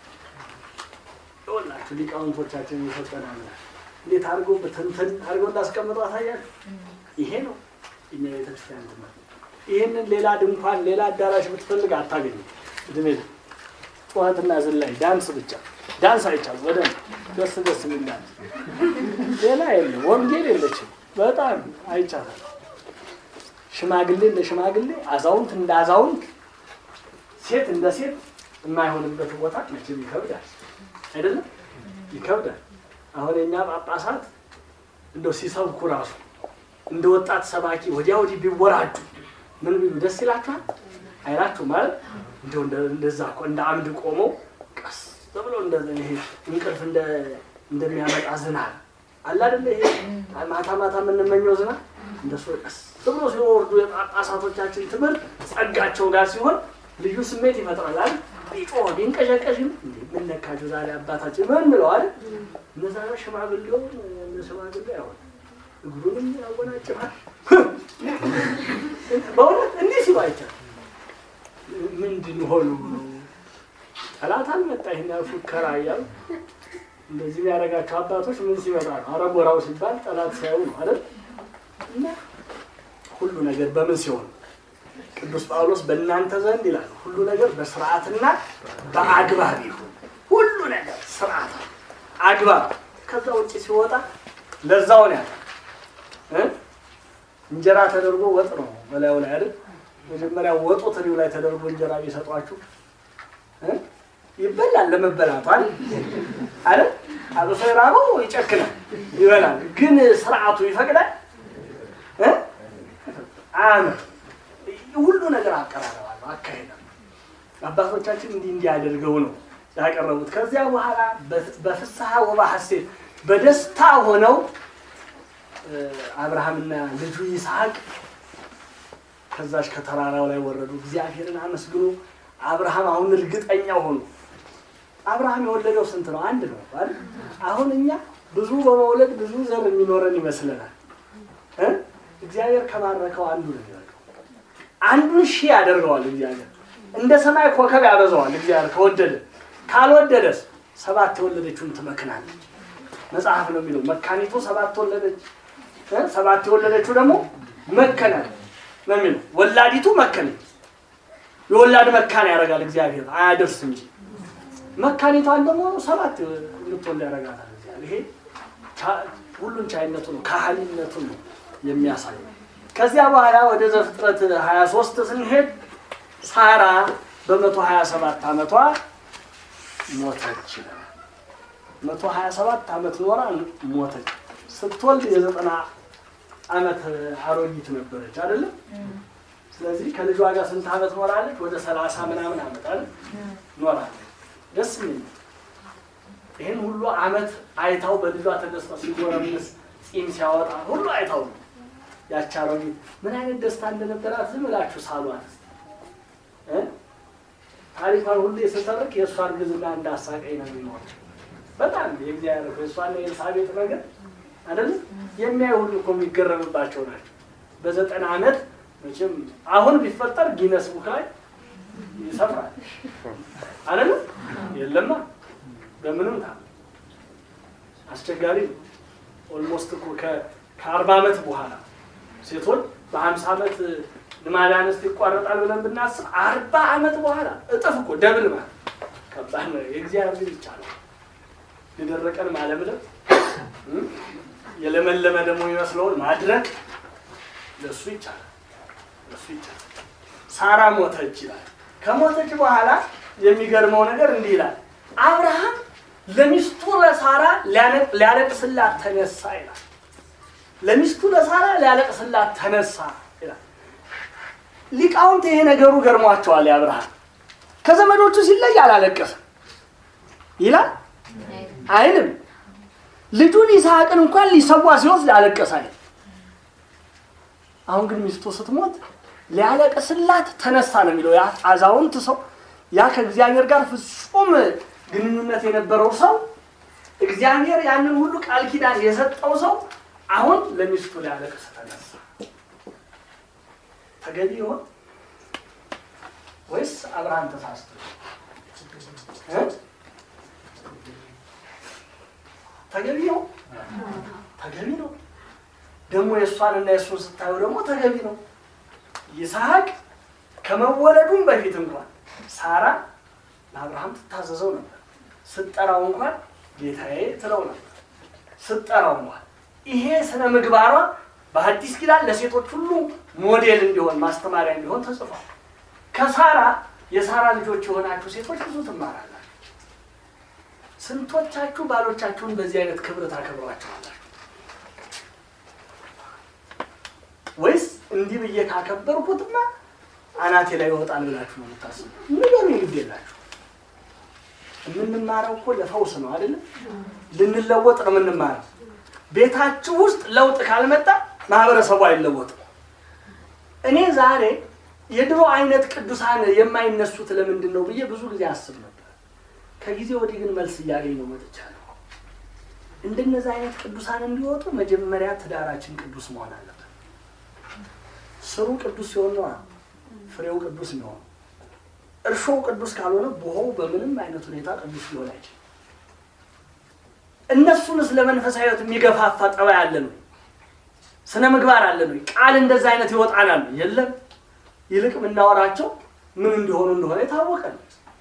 ይኸውላችሁ ሊቃውንቶቻችን የሰጠናል እንዴት አድርጎ በትንትን አድርጎ እንዳስቀምጠው አሳያችሁ ይሄ ነው እኛ ቤተክርስቲያን ትምህርት ይህንን ሌላ ድንኳን ሌላ አዳራሽ ብትፈልግ አታገኙ እድሜ ጩኸትና ዝላይ ዳንስ ብቻ ዳንስ አይቻልም ወደ ደስ ደስ የሚል ዳንስ ሌላ የለም ወንጌል የለችም በጣም አይቻልም ሽማግሌ እንደ ሽማግሌ አዛውንት እንደ አዛውንት ሴት እንደ ሴት የማይሆንበት ቦታ መቼም ይከብዳል አይደለም ይከብዳል አሁን የኛ ጳጳሳት እንደው ሲሰብኩ ራሱ እንደ ወጣት ሰባኪ ወዲያ ወዲህ ቢወራዱ ምን ቢሉ ደስ ይላችኋል አይላችሁ ማለት እንደው እንደዛ እኮ እንደ አምድ ቆመው ቀስ ብሎ ይሄ እንቅልፍ እንደሚያመጣ ዝናብ አለ አይደለ ይሄ ማታ ማታ የምንመኘው ዝናብ እንደሱ ቀስ ብሎ ሲወርዱ የጳጳሳቶቻችን ትምህርት ጸጋቸው ጋር ሲሆን ልዩ ስሜት ይፈጥራል አይደል ቢጮህ ቢንቀዠቀዥም ምን ነካችሁ ዛሬ አባታችን ምን ብለው አይደል እነዛ ሽማግሌው እነ ሽማግሌ አይሆን እግሩንም ያወናጭፋል በእውነት እንዲህ ሲሉ አይቻል ምንድን ሆኑ ጠላት አልመጣ ይህን ያህል ፉከራ እያሉ እንደዚህ የሚያደርጋቸው አባቶች ምን ሲመጣ ነው አረጎራው ሲባል ጠላት ሲያዩ ነው አይደል እና ሁሉ ነገር በምን ሲሆን ቅዱስ ጳውሎስ በእናንተ ዘንድ ይላል ሁሉ ነገር በስርዓትና በአግባብ ይሁን ሁሉ ነገር ስርዓት አግባብ ከዛ ውጭ ሲወጣ ለዛውን ያለ እንጀራ ተደርጎ ወጥ ነው በላዩ ላይ አይደል መጀመሪያ ወጡ ትሪው ላይ ተደርጎ እንጀራ ቢሰጧችሁ ይበላል ለመበላቱ አይደል አይደል አብሶ የራበው ይጨክናል ይበላል ግን ስርዓቱ ይፈቅዳል እ አመት ሁሉ ነገር አቀራረባለሁ አካሄዳለሁ አባቶቻችን እንዲህ እንዲህ አድርገው ነው ያቀረቡት ከዚያ በኋላ በፍስሐ ወባ ሐሴት በደስታ ሆነው አብርሃምና ልጁ ይስሐቅ ከዛች ከተራራው ላይ ወረዱ። እግዚአብሔርን አመስግኖ አብርሃም አሁን እርግጠኛ ሆኑ። አብርሃም የወለደው ስንት ነው? አንድ ነው አይደል? አሁን እኛ ብዙ በመውለድ ብዙ ዘር የሚኖረን ይመስለናል። እ እግዚአብሔር ከባረከው አንዱ ነው የሚወልደው። አንዱን ሺህ ያደርገዋል እግዚአብሔር። እንደ ሰማይ ኮከብ ያበዛዋል እግዚአብሔር ከወደደ። ካልወደደስ ሰባት የወለደችውን ትመክናለች። መጽሐፍ ነው የሚለው መካኒቱ ሰባት ወለደች፣ እ ሰባት የወለደችው ደግሞ መከናል ነው የሚለው። ወላዲቱ መከነች። የወላድ መካን ያደርጋል እግዚአብሔር አያደርስ እንጂ መካኒቷን ደግሞ ሰባት እንድትወልድ ያደርጋታል እግዚአብሔር። ይሄ ቻ- ሁሉን ቻይነቱ ነው ካህሊነቱ ነው የሚያሳየው። ከዚያ በኋላ ወደ ዘፍጥረት 23 ስንሄድ ሳራ በመቶ 27 ዓመቷ ሞተች ይላል። መቶ 27 ዓመት ኖራ ሞተች። ስትወልድ የዘጠና ዓመት አሮጊት ነበረች አይደለም። ስለዚህ ከልጇ ጋር ስንት ዓመት ኖራለች? ወደ ሰላሳ ምናምን ዓመት አይደል ኖራለች። ደስ የሚል ነው። ይህን ሁሉ ዓመት አይታው በልጇ ተደስታ ሲጎረምስ ፂም ሲያወጣ ሁሉ አይታው ነው ያቺ አሮጊት ምን አይነት ደስታ እንደነበራት ዝም ብላችሁ ሳሏት እስኪ እ ታሪኳን ሁሉ የስተርክ የእሷ እርግዝና እንዳሳቀኝ ነው የሚኖር በጣም የእግዚአብሔር የእሷና የኤልሳቤጥ ነገር አይደለም የሚያዩ ሁሉ እኮ የሚገረምባቸው ናቸው። በዘጠና ዓመት መቼም አሁን ቢፈጠር ጊነስ ቡክ ላይ ይሰፍራል አይደለም የለማ በምንም ታ አስቸጋሪ ነው። ኦልሞስት እኮ ከ- ከአርባ ዓመት በኋላ ሴቶች በሀምሳ ዓመት ልማድ አንስት ይቋረጣል ብለን ብናስብ አርባ ዓመት በኋላ እጥፍ እኮ ደብል ማለት ከባድ ነው። የእግዚአብሔር ግን ይቻላል። የደረቀን ማለምለም እ? የለመለመ ደግሞ የሚመስለውን ማድረግ ለእሱ ይቻላል። ለእሱ ይቻላል። ሳራ ሞተች ይላል። ከሞተች በኋላ የሚገርመው ነገር እንዲህ ይላል። አብርሃም ለሚስቱ ለሳራ ሊያለቅ- ሊያለቅስላት ተነሳ ይላል። ለሚስቱ ለሳራ ሊያለቅስላት ተነሳ ይላል። ሊቃውንት ይሄ ነገሩ ገርሟቸዋል። የአብርሃም ከዘመዶቹ ሲለይ አላለቀሰም ይላል አይልም። ልጁን ይስሐቅን እንኳን ሊሰዋ ሲወስድ አለቀሰ አይልም። አሁን ግን ሚስቱ ስትሞት ሊያለቅስላት ተነሳ ነው የሚለው። ያ አዛውንት ሰው ያ ከእግዚአብሔር ጋር ፍጹም ግንኙነት የነበረው ሰው እግዚአብሔር ያንን ሁሉ ቃል ኪዳን የሰጠው ሰው አሁን ለሚስቱ ሊያለቅስ ተነሳ። ተገቢ ይሆን ወይስ አብርሃም ተሳስቶ እ? ተገቢ ነው? ተገቢ ነው። ደግሞ የእሷንና የእሱን ስታዩ ደግሞ ተገቢ ነው። ይስሐቅ ከመወለዱም በፊት እንኳን ሳራ ለአብርሃም ትታዘዘው ነበር። ስትጠራው እንኳን ጌታዬ ትለው ነበር። ስትጠራው እንኳን ይሄ ስነ ምግባሯ በአዲስ ኪዳን ለሴቶች ሁሉ ሞዴል እንዲሆን ማስተማሪያ እንዲሆን ተጽፏል። ከሳራ የሳራ ልጆች የሆናችሁ ሴቶች ብዙ ትማራላችሁ። ስንቶቻችሁ ባሎቻችሁን በዚህ አይነት ክብር ታከብሯቸዋላችሁ? ወይስ እንዲህ ብዬ ካከበርኩትማ አናቴ ላይ ይወጣል ብላችሁ ነው የምታስቡ? ንገሩ፣ ግድ የላችሁ። የምንማረው እኮ ለፈውስ ነው አይደለም? ልንለወጥ ነው የምንማረው። ቤታችሁ ውስጥ ለውጥ ካልመጣ ማህበረሰቡ አይለወጥም። እኔ ዛሬ የድሮ አይነት ቅዱሳን የማይነሱት ለምንድን ነው ብዬ ብዙ ጊዜ አስብ ነበር። ከጊዜ ወዲህ ግን መልስ እያገኘሁ መጥቻለሁ። እንደነዚህ አይነት ቅዱሳን እንዲወጡ መጀመሪያ ትዳራችን ቅዱስ መሆን አለበት። ስሩ ቅዱስ ሲሆን ነው ፍሬው ቅዱስ የሚሆነው። እርሾው ቅዱስ ካልሆነ ቦሆው በምንም አይነት ሁኔታ ቅዱስ ሊሆን አይችልም። እነሱንስ ለመንፈሳዊ ሕይወት የሚገፋፋ ጠባይ አለን ወይ? ስነ ምግባር አለን ወይ? ቃል እንደዛ አይነት ይወጣናል? የለም። ይልቅ የምናወራቸው ምን እንዲሆኑ እንደሆነ የታወቀ ነው።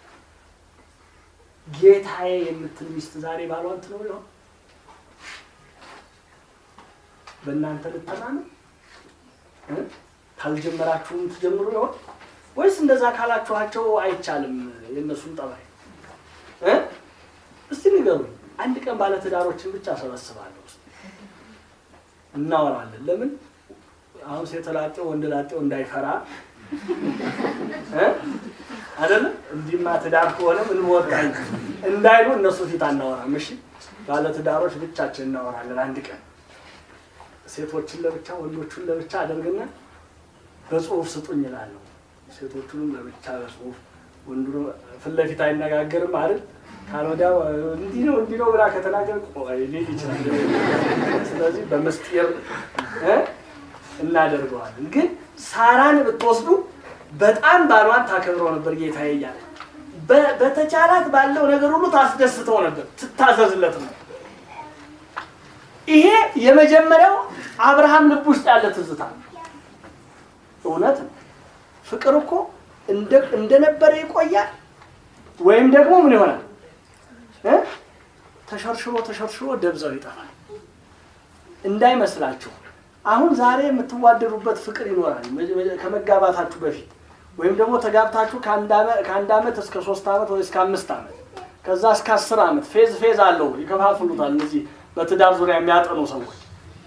ጌታዬ የምትል ሚስት ዛሬ ባሏን ትለው ይሆን? በእናንተ ልተማመን እ? ካልጀመራችሁም ትጀምሩ ይሆን ወይስ እንደዛ ካላችኋቸው አይቻልም? የእነሱን ጠባይ እ? እስቲ ንገሩኝ። አንድ ቀን ባለትዳሮችን ብቻ ሰበስባለሁ ውስጥ እናወራለን። ለምን አሁን ሴት ላጤው ወንድ ላጤው እንዳይፈራ እ? አይደለም እንዲህማ ትዳር ከሆነ ምን ወጣኝ እንዳይሉ እነሱ ፊት አናወራም። እሺ ባለትዳሮች ብቻችን እናወራለን አንድ ቀን ሴቶችን ለብቻ ወንዶቹን ለብቻ አደርግና በጽሁፍ ስጡኝ እላለሁ። ሴቶቹንም ለብቻ በጽሁፍ ወንዱ ፊት ለፊት አይነጋገርም አይደል? ካልወዲያ እንዲህ ነው እንዲህ ነው ብላ ከተናገር ቆይ ሊል ይችላል። ስለዚህ በምስጢር እ እናደርገዋለን። ግን ሳራን ብትወስዱ በጣም ባሏን ታከብረው ነበር ጌታዬ እያለ በ- በተቻላት ባለው ነገር ሁሉ ታስደስተው ነበር፣ ትታዘዝለት ነው። ይሄ የመጀመሪያው አብርሃም ልብ ውስጥ ያለ ትዝታ ነው። እውነት ነው። ፍቅር እኮ እንደ- እንደነበረ ይቆያል ወይም ደግሞ ምን ይሆናል እ? ተሸርሽሮ ተሸርሽሮ ደብዛው ይጠፋል። እንዳይመስላችሁ አሁን ዛሬ የምትዋደዱበት ፍቅር ይኖራል መ- ከመጋባታችሁ በፊት ወይም ደግሞ ተጋብታችሁ ከአንድ ዓመ- ከአንድ ዓመት እስከ ሶስት ዓመት ወይ እስከ አምስት ዓመት ከዛ እስከ አስር ዓመት ፌዝ ፌዝ አለው ይከፋፍሉታል። እነዚህ በትዳር ዙሪያ የሚያጠኑ ሰዎች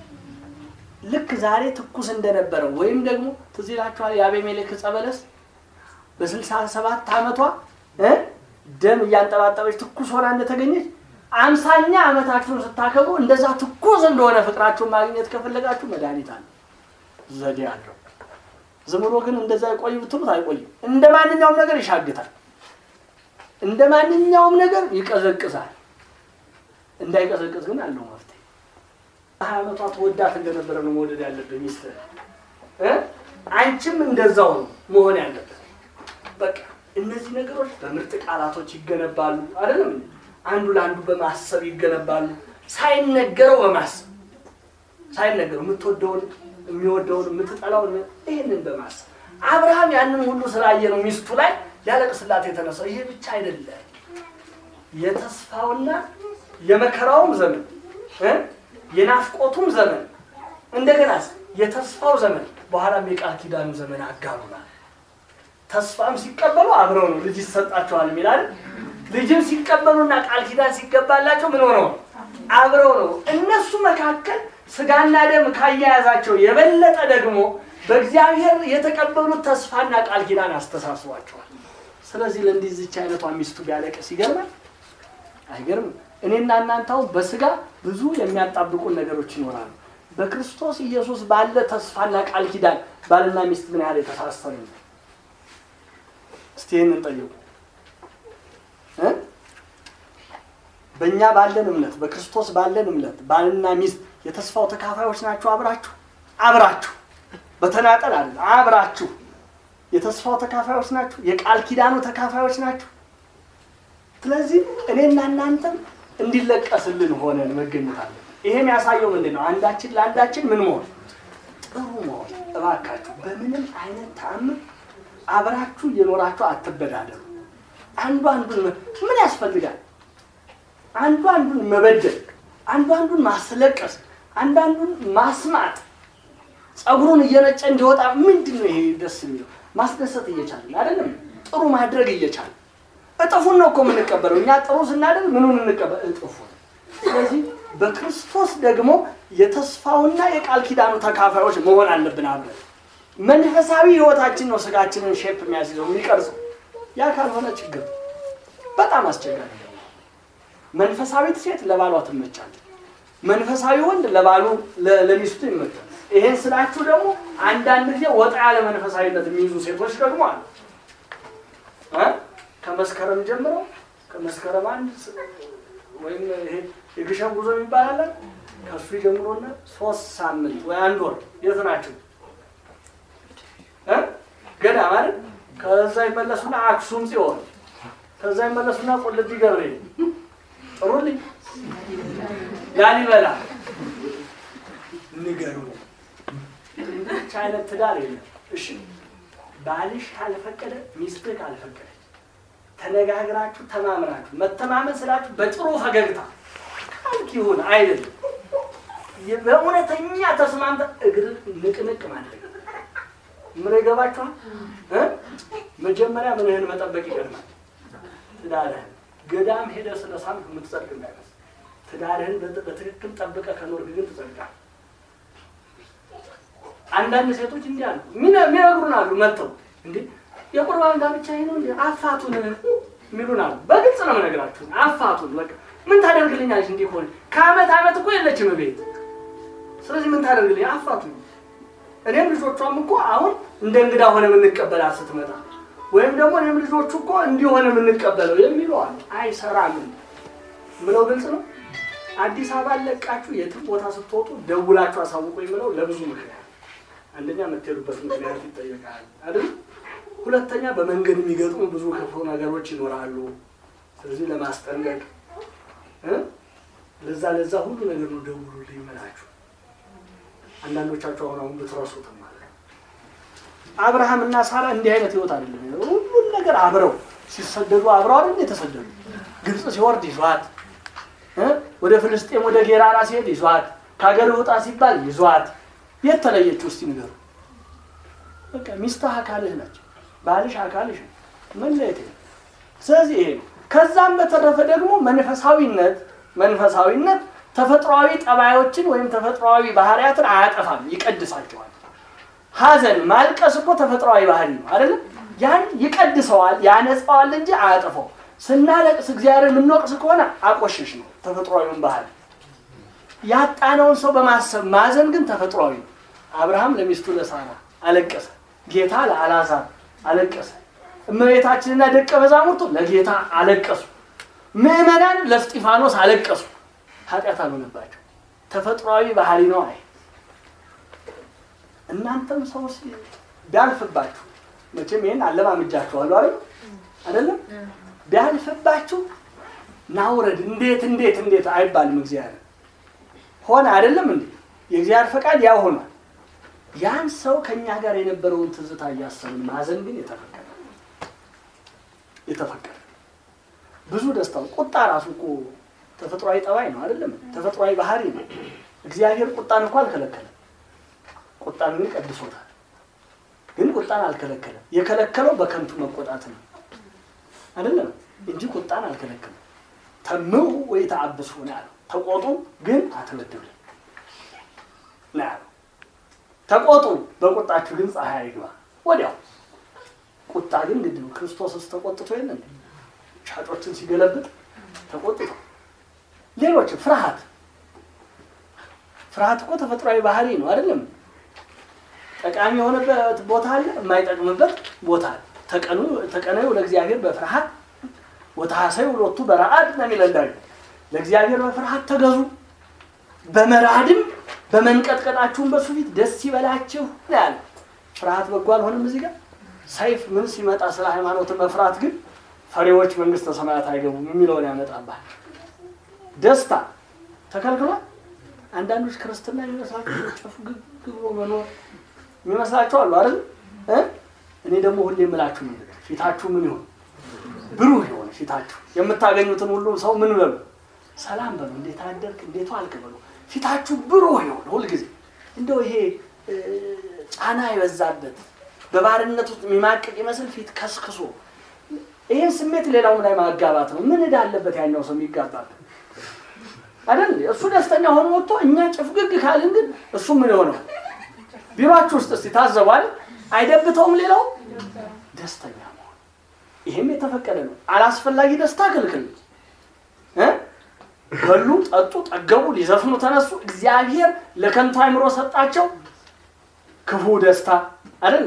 ልክ ዛሬ ትኩስ እንደነበረው ወይም ደግሞ ትዝ ይላችኋል የአቤሜሌክ ዕፀ በለስ በስልሳ ሰባት ዓመቷ እ ደም እያንጠባጠበች ትኩስ ሆና እንደተገኘች አምሳኛ ዓመታችሁን ስታከብሩ እንደዛ ትኩስ እንደሆነ ፍቅራችሁን ማግኘት ከፈለጋችሁ መድኃኒት አለ፣ ዘዴ አለው። ዝም ብሎ ግን እንደዛ ይቆይ ብትሉት አይቆይም። እንደ ማንኛውም ነገር ይሻግታል፣ እንደ ማንኛውም ነገር ይቀዘቅዛል። እንዳይቀዘቅዝ ግን አለው መፍትሄ። ሀያ ዓመቷ ተወዳት እንደነበረ ነው መውደድ ያለብህ ሚስት እ አንቺም እንደዛው ነው መሆን ያለበት። በቃ እነዚህ ነገሮች በምርጥ ቃላቶች ይገነባሉ። አይደለም እንዴ? አንዱ ለአንዱ በማሰብ ይገነባሉ። ሳይነገረው በማሰብ ሳይነገረው የምትወደውን የሚወደውን የምትጠላውን ይህንን በማሰብ አብርሃም ያንን ሁሉ ስላየ ነው ሚስቱ ላይ ሊያለቅስላት የተነሳው። ይሄ ብቻ አይደለም፣ የተስፋውና የመከራውም ዘመን እ የናፍቆቱም ዘመን እንደገና የተስፋው ዘመን በኋላም የቃል ኪዳኑ ዘመን አጋሩናል። ተስፋም ሲቀበሉ አብረው ነው ልጅ ይሰጣቸዋል የሚላል። ልጅም ሲቀበሉና ቃል ኪዳን ሲገባላቸው ምን ሆነው አብረው ነው። እነሱ መካከል ስጋና ደም ካያያዛቸው የበለጠ ደግሞ በእግዚአብሔር የተቀበሉት ተስፋና ቃል ኪዳን አስተሳስቧቸዋል። ስለዚህ ለእንዲህ ዝች አይነቷ ሚስቱ ቢያለቅስ ይገርማል? አይገርምም? እኔና እናንተው በስጋ ብዙ የሚያጣብቁን ነገሮች ይኖራሉ። በክርስቶስ ኢየሱስ ባለ ተስፋና ቃል ኪዳን ባልና ሚስት ምን ያህል የተሳሰሩ ነው? እስቲ ይህንን ጠይቁ እ በእኛ ባለን እምነት በክርስቶስ ባለን እምነት ባልና ሚስት የተስፋው ተካፋዮች ናቸው። አብራችሁ አብራችሁ በተናጠል አለ አብራችሁ የተስፋው ተካፋዮች ናችሁ። የቃል ኪዳኑ ተካፋዮች ናችሁ። ስለዚህ እኔና እናንተም እንዲለቀስልን ሆነን መገኘት አለን። ይሄ የሚያሳየው ምንድን ነው? አንዳችን ለአንዳችን ምን መሆን ጥሩ መሆን። እባካችሁ በምንም አይነት ተአምር አብራችሁ እየኖራችሁ አትበዳደሩ። አንዱ አንዱን መ- ምን ያስፈልጋል? አንዱ አንዱን መበደል፣ አንዱ አንዱን ማስለቀስ፣ አንዱ አንዱን ማስማጥ፣ ጸጉሩን እየነጨ እንዲወጣ ምንድን ነው ይሄ ደስ የሚለው? ማስደሰት እየቻልን አይደለም፣ ጥሩ ማድረግ እየቻልን እጥፉን ነው እኮ የምንቀበለው። እኛ ጥሩ ስናደርግ ምኑን እንቀበል? እጥፉን። ስለዚህ በክርስቶስ ደግሞ የተስፋውና የቃል ኪዳኑ ተካፋዮች መሆን አለብን አብረን መንፈሳዊ ህይወታችን ነው ስጋችንን ሼፕ የሚያስይዘው የሚቀርጸው። ያ ካልሆነ ችግር በጣም አስቸጋሪ ነው። መንፈሳዊት ሴት ለባሏ ትመቻለች። መንፈሳዊ ወንድ ለባሉ ለ- ለሚስቱ ይመቻል። ይሄን ስላችሁ ደግሞ አንዳንድ ጊዜ ወጣ ያለ መንፈሳዊነት የሚይዙ ሴቶች ደግሞ አሉ እ ከመስከረም ጀምረው ከመስከረም አንድ ስ- ወይም ይሄ የግሸን ጉዞ የሚባል አለ ከሱ ጀምሮና ሶስት ሳምንት ወይ አንድ ወር የት ናቸው እ ገዳም አይደል? ከዛ ይመለሱና አክሱም ጽዮን፣ ከዛ ይመለሱና ቁልቢ ገብርኤል፣ ጥሩልኝ ላሊበላ ንገሩ። ብቻ አይነት ትዳር የለም። እሺ ባልሽ ካልፈቀደ ሚስትህ ካልፈቀደች ተነጋግራችሁ ተማምናችሁ መተማመን ስላችሁ በጥሩ ፈገግታ ካልክ ይሁን አይደለም በእውነተኛ ተስማምተ እግር ንቅንቅ ማድረግ ምን ይገባችኋል እ መጀመሪያ ምንህን መጠበቅ ይቀድማል ትዳርህን ገዳም ሄደ ስለ ሳምክ የምትጸድቅ እንዳይመስል ትዳርህን በጥ- በትክክል ጠብቀ ከኖርክ ግን ትጸድቃል አንዳንድ ሴቶች እንዲህ አሉ ሚነ- የሚነግሩን አሉ መጥተው እንዴ የቁርባን ጋብቻ ይሄ ነው እንዴ አፋቱን የሚሉን አሉ በግልጽ ነው የምነግራችሁ አፋቱን በቃ ምን ታደርግልኛለች እንዲህ ከሆነ ከአመት አመት እኮ የለችም ቤት ስለዚህ ምን ታደርግልኝ? አፋቱ እኔም ልጆቿም እኮ አሁን እንደ እንግዳ ሆነ የምንቀበላት ስትመጣ ወይም ደግሞ እኔም ልጆቹ እኮ እንዲሆነ የምንቀበለው የሚለው አለ። አይሰራም ምለው ግልጽ ነው። አዲስ አበባ ለቃችሁ የትም ቦታ ስትወጡ ደውላችሁ አሳውቁ የምለው ለብዙ ምክንያት፣ አንደኛ የምትሄዱበት ምክንያት ይጠየቃል አይደል? ሁለተኛ በመንገድ የሚገጥሙ ብዙ ክፉ ነገሮች ይኖራሉ። ስለዚህ ለማስጠንቀቅ እ ለዛ ለዛ ሁሉ ነገር ነው ደውሉልኝ የምላችሁ። አንዳንዶቻችሁ አሁን አሁን ብትረሱትም ማለት ነው። አብርሃም እና ሳራ እንዲህ አይነት ህይወት አይደለም። ሁሉን ነገር አብረው ሲሰደዱ አብረው አይደል የተሰደዱ። ግብፅ ሲወርድ ይዟት እ ወደ ፍልስጤም ወደ ጌራራ ሲሄድ ይዟት፣ ከሀገር ውጣ ሲባል ይዟት። የት ተለየችው? እስቲ ንገሩ። በቃ ሚስትህ አካልህ ናቸው፣ ባልሽ አካልሽ ነው። መለየት የለም። ስለዚህ ይሄ ነው። ከዛም በተረፈ ደግሞ መንፈሳዊነት መንፈሳዊነት ተፈጥሯዊ ጠባዮችን ወይም ተፈጥሯዊ ባህሪያትን አያጠፋም፣ ይቀድሳቸዋል። ሐዘን ማልቀስ እኮ ተፈጥሯዊ ባህሪ ነው አይደለም? ያን ይቀድሰዋል፣ ያነጻዋል እንጂ አያጠፋው። ስናለቅስ እግዚአብሔር የምንወቅስ ከሆነ አቆሸሽ ነው ተፈጥሯዊውን ባህሪ። ያጣነውን ሰው በማሰብ ማዘን ግን ተፈጥሯዊ ነው። አብርሃም ለሚስቱ ለሳራ አለቀሰ፣ ጌታ ለአልዓዛር አለቀሰ፣ እመቤታችንና ደቀ መዛሙርቱ ለጌታ አለቀሱ፣ ምዕመናን ለእስጢፋኖስ አለቀሱ። ኃጢአት አልሆነባቸው፣ ተፈጥሯዊ ባህሪ ነው። አይ እናንተም ሰው ቢያልፍባችሁ መቼም ይህን አለማምጃችኋለሁ አይደል አይደለም ቢያልፍባችሁ ናውረድ እንዴት እንዴት እንዴት አይባልም። እግዚአብሔር ሆነ አይደለም እንዴ? የእግዚአብሔር ፈቃድ ያው ሆኗል። ያን ሰው ከእኛ ጋር የነበረውን ትዝታ እያሰብን ማዘን ግን የተፈቀደ የተፈቀደ ብዙ ደስታው ቁጣ ራሱ እኮ ተፈጥሯዊ ጠባይ ነው አይደለም? ተፈጥሯዊ ባህሪ ነው። እግዚአብሔር ቁጣን እኮ አልከለከለም። ቁጣን ግን ቀድሶታል። ግን ቁጣን አልከለከለም። የከለከለው በከንቱ መቆጣት ነው አይደለም እንጂ ቁጣን አልከለከለም። ተምሁ ወይ ተአብሱ ነው ያለው። ተቆጡ ግን አትበድሉ ነው ያለው። ተቆጡ በቁጣችሁ ግን ፀሐይ አይግባ። ወዲያው ቁጣ ግን ግድ ነው። ክርስቶስስ ተቆጥቶ የለ እንዴ? ሻጮችን ሲገለብጥ ተቆጥቶ ሌሎች ፍርሃት ፍርሃት እኮ ተፈጥሯዊ ባህሪ ነው አይደለም? ጠቃሚ የሆነበት ቦታ አለ፣ የማይጠቅምበት ቦታ አለ። ተቀኑ ተቀነዩ ለእግዚአብሔር በፍርሃት ወታሰዩ ሎቱ በረአድ ነው የሚለን ዳዊት። ለእግዚአብሔር በፍርሃት ተገዙ፣ በመራድም በመንቀጥቀጣችሁም በሱ ፊት ደስ ይበላችሁ ነው ያለ። ፍርሃት በጎ አልሆነም። እዚህ ጋር ሰይፍ ምን ሲመጣ ስለ ሃይማኖት መፍራት ግን ፈሪዎች መንግስተ ሰማያት አይገቡም የሚለውን ያመጣባል። ደስታ ተከልክሏል። አንዳንዶች ክርስትና የሚመስላቸው ጨፍ ግግ ብሎ መኖር የሚመስላቸው አሉ አይደል? እኔ ደግሞ ሁሌ የምላችሁ ምን ፊታችሁ ምን ይሆን ብሩህ የሆነ ፊታችሁ የምታገኙትን ሁሉ ሰው ምን በሉ ሰላም በሉ፣ እንዴት አደርክ፣ እንዴት ዋልክ በሉ። ፊታችሁ ብሩህ የሆነ ሁልጊዜ እንደው ይሄ ጫና የበዛበት በባርነት ውስጥ የሚማቅቅ ይመስል ፊት ከስክሶ ይህን ስሜት ሌላውም ላይ ማጋባት ነው። ምን እዳለበት ያኛው ሰው የሚጋባበት አይደል? እሱ ደስተኛ ሆኖ ወጥቶ እኛ ጭፍግግ ካልን ግን እሱ ምን የሆነው ቢሮአችሁ ውስጥ እስቲ ታዘቧል። አይደብተውም ሌላው ደስተኛ መሆን ይሄም የተፈቀደ ነው። አላስፈላጊ ደስታ ክልክል እ በሉ፣ ጠጡ፣ ጠገቡ፣ ሊዘፍኑ ተነሱ። እግዚአብሔር ለከንቱ አይምሮ ሰጣቸው ክፉ ደስታ አይደል?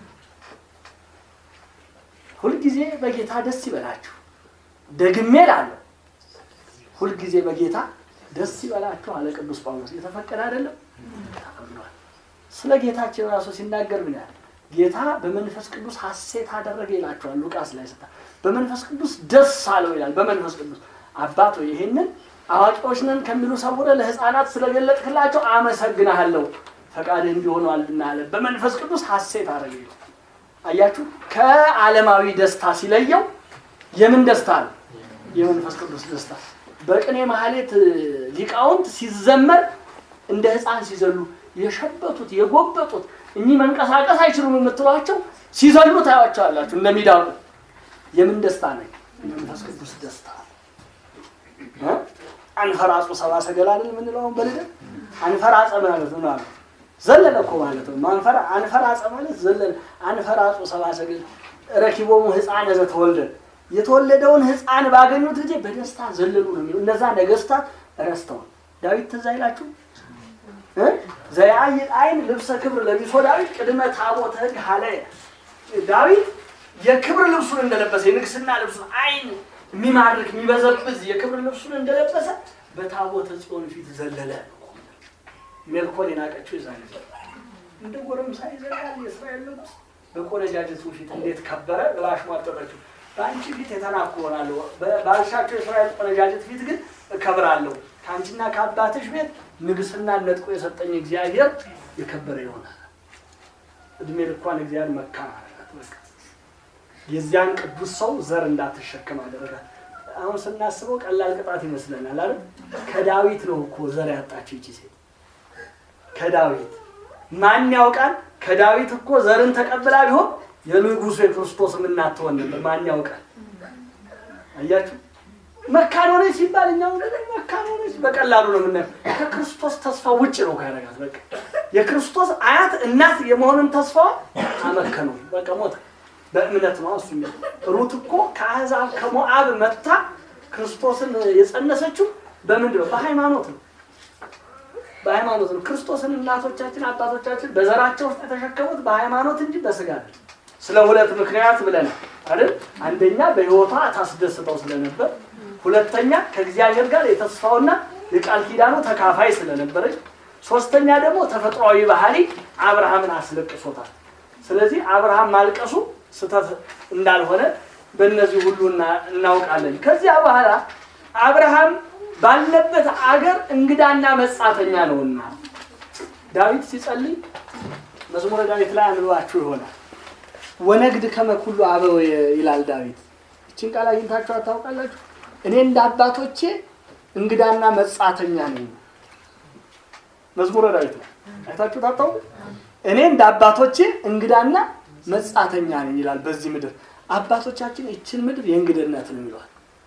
ሁልጊዜ በጌታ ደስ ይበላችሁ። ደግሜ እላለሁ ሁልጊዜ በጌታ ደስ ይበላችሁ አለ ቅዱስ ጳውሎስ። የተፈቀደ አይደለም ተፈቅዷል። ስለ ጌታችን ራሱ ሲናገር ምን ያህል ጌታ በመንፈስ ቅዱስ ሐሴት አደረገ ይላቸዋል ሉቃስ ላይ ስታ በመንፈስ ቅዱስ ደስ አለው ይላል። በመንፈስ ቅዱስ አባት ሆይ ይሄንን አዋቂዎች ነን ከሚሉ ሰውረ ለሕፃናት ስለገለጥክላቸው አመሰግናለሁ ፈቃድህ እንዲሆኗልና አለ። በመንፈስ ቅዱስ ሐሴት አደረገ ይላል። አያችሁ ከዓለማዊ ደስታ ሲለየው የምን ደስታ ነው? የመንፈስ ቅዱስ ደስታ። በቅኔ ማህሌት ሊቃውንት ሲዘመር እንደ ሕፃን ሲዘሉ የሸበቱት የጎበጡት እኚህ መንቀሳቀስ አይችሉም የምትሏቸው ሲዘሉ ታያቸዋላችሁ እንደሚዳቁ። የምን ደስታ ነው? የመንፈስ ቅዱስ ደስታ። አንፈራጹ ሰባ ሰገል አይደል የምንለው አሁን በልደት አንፈራጸ ማለት ነው አሉ ዘለለ እኮ ማለት ነው። አንፈራ አንፈራጸ ማለት ዘለለ። አንፈራጹ ሰባ ሰገል ረኪቦሙ ሕፃነ ዘተወልደ የተወለደውን ሕፃን ባገኙት ጊዜ በደስታ ዘለሉ ነው የሚለው። እነዛ ነገስታት ረስተዋል። ዳዊት ትዝ አይላችሁ ዘያይል አይን ልብሰ ክብር ለቢሶ ዳዊት ቅድመ ታቦተ ሕግ ሀለየ ዳዊት የክብር ልብሱን እንደለበሰ የንግስና ልብሱን አይን የሚማርክ የሚበዘብዝ የክብር ልብሱን እንደለበሰ በታቦተ ጽዮን ፊት ዘለለ። ሜልኮል የናቀችው ይዛ ነበር። እንደ ጎረምሳ ይዘላል የእስራኤል ንጉሥ በቆነጃጅቱ ፊት እንዴት ከበረ ብላ አሽሟጠጠችው። በአንቺ ፊት የተናኩ እሆናለሁ፣ ባልሻቸው የእስራኤል ቆነጃጅት ፊት ግን እከብራለሁ። ከአንቺና ከአባትሽ ቤት ንግስና ነጥቆ የሰጠኝ እግዚአብሔር የከበረ ይሆናል። እድሜ ልኳን እግዚአብሔር መካን አደረጋት። በቃ የዚያን ቅዱስ ሰው ዘር እንዳትሸከም አደረጋት። አሁን ስናስበው ቀላል ቅጣት ይመስለናል አይደል? ከዳዊት ነው እኮ ዘር ያጣችው ይቺ ሴት ከዳዊት ማን ያውቃል? ከዳዊት እኮ ዘርን ተቀብላ ቢሆን የንጉሱ የክርስቶስም እናት ትሆን ነበር። ማን ያውቃል? አያችሁ፣ መካን ሆነች ሲባል እኛው ነገር መካን ሆነች በቀላሉ ነው የምናየው። ከክርስቶስ ተስፋ ውጭ ነው ካያረጋት። በቃ የክርስቶስ አያት እናት የመሆንን ተስፋዋ አመከነው። በቃ ሞተ። በእምነት ነው እሱ። ሩት እኮ ከአሕዛብ ከሞዓብ መጥታ ክርስቶስን የጸነሰችው በምንድን ነው? በሃይማኖት ነው በሃይማኖት ነው። ክርስቶስን እናቶቻችን አባቶቻችን በዘራቸው ውስጥ የተሸከሙት በሃይማኖት እንጂ በስጋ አይደል። ስለ ሁለት ምክንያት ብለናል አይደል? አንደኛ በሕይወቷ ታስደስተው ስለነበር፣ ሁለተኛ ከእግዚአብሔር ጋር የተስፋውና የቃል ኪዳኑ ተካፋይ ስለነበረች፣ ሶስተኛ ደግሞ ተፈጥሯዊ ባህሪ አብርሃምን አስለቅሶታል። ስለዚህ አብርሃም ማልቀሱ ስህተት እንዳልሆነ በእነዚህ ሁሉ እናውቃለን። ከዚያ በኋላ አብርሃም ባለበት አገር እንግዳና መጻተኛ ነውና ዳዊት ሲጸልይ መዝሙረ ዳዊት ላይ አንብባችሁ ይሆናል። ወነግድ ከመ ኩሉ አበው ይላል ዳዊት። ይችን ቃል አግኝታችሁ አታውቃላችሁ? እኔ እንደ አባቶቼ እንግዳና መጻተኛ ነኝ። መዝሙረ ዳዊት ነው። አይታችሁ ታታውቁ? እኔ እንደ አባቶቼ እንግዳና መጻተኛ ነኝ ይላል። በዚህ ምድር አባቶቻችን ይችን ምድር የእንግድነት ነው ይለዋል።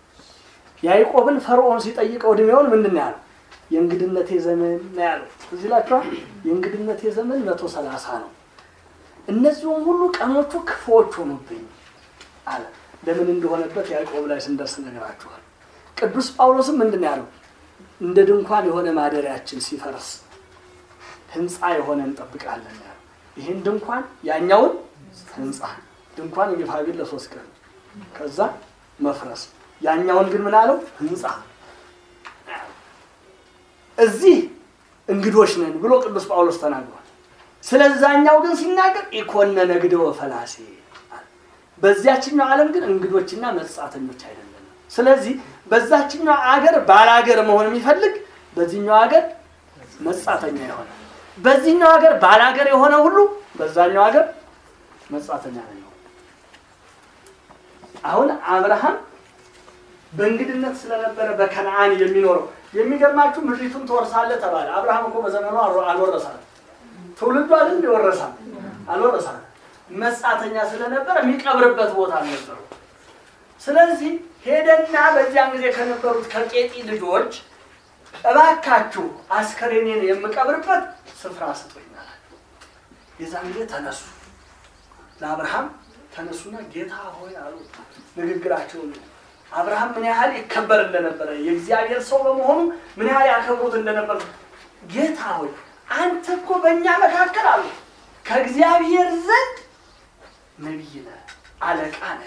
ያዕቆብን ፈርዖን ሲጠይቀው እድሜውን ምንድን ነው ያለው? የእንግድነቴ ዘመን ነው ያለው። እዚህ ላችኋል። የእንግድነቴ ዘመን መቶ ሰላሳ ነው። እነዚሁም ሁሉ ቀኖቹ ክፉዎች ሆኑብኝ አለ። ለምን እንደሆነበት ያዕቆብ ላይ ስንደርስ ነገራችኋል። ቅዱስ ጳውሎስም ምንድን ነው ያለው? እንደ ድንኳን የሆነ ማደሪያችን ሲፈርስ ህንፃ የሆነ እንጠብቃለን ያለው። ይህን ድንኳን ያኛውን ህንፃ ድንኳን እንግፋ ቢል ለሶስት ቀን ከዛ መፍረስ ያኛውን ግን ምን አለው? ህንፃ እዚህ እንግዶች ነን ብሎ ቅዱስ ጳውሎስ ተናግሯል። ስለዛኛው ግን ሲናገር ኢኮነ ነግደ ወፈላሴ በዚያችኛው ዓለም ግን እንግዶችና መጻተኞች አይደለም። ስለዚህ በዛችኛው አገር ባላገር መሆን የሚፈልግ በዚህኛው ሀገር መጻተኛ የሆነ በዚህኛው ሀገር ባላገር የሆነ ሁሉ በዛኛው ሀገር መጻተኛ ነው። አሁን አብርሃም በእንግድነት ስለነበረ በከነአን የሚኖረው የሚገርማችሁ ምድሪቱን ትወርሳለህ ተባለ። አብርሃም እኮ በዘመኑ አልወረሳል። ትውልዱ አይደል እንዲወረሳል አልወረሳል። መጻተኛ ስለነበረ የሚቀብርበት ቦታ አልነበረው። ስለዚህ ሄደና በዚያን ጊዜ ከነበሩት ከቄጢ ልጆች እባካችሁ አስከሬኔን የምቀብርበት ስፍራ ስጡኛል። የዛን ጊዜ ተነሱ፣ ለአብርሃም ተነሱና ጌታ ሆይ አሉ። ንግግራቸውን አብርሃም ምን ያህል ይከበር እንደነበረ የእግዚአብሔር ሰው በመሆኑ ምን ያህል ያከብሩት እንደነበረ ጌታ ሆይ አንተ እኮ በእኛ መካከል አሉ ከእግዚአብሔር ዘንድ ነቢይ ነህ፣ አለቃ ነህ።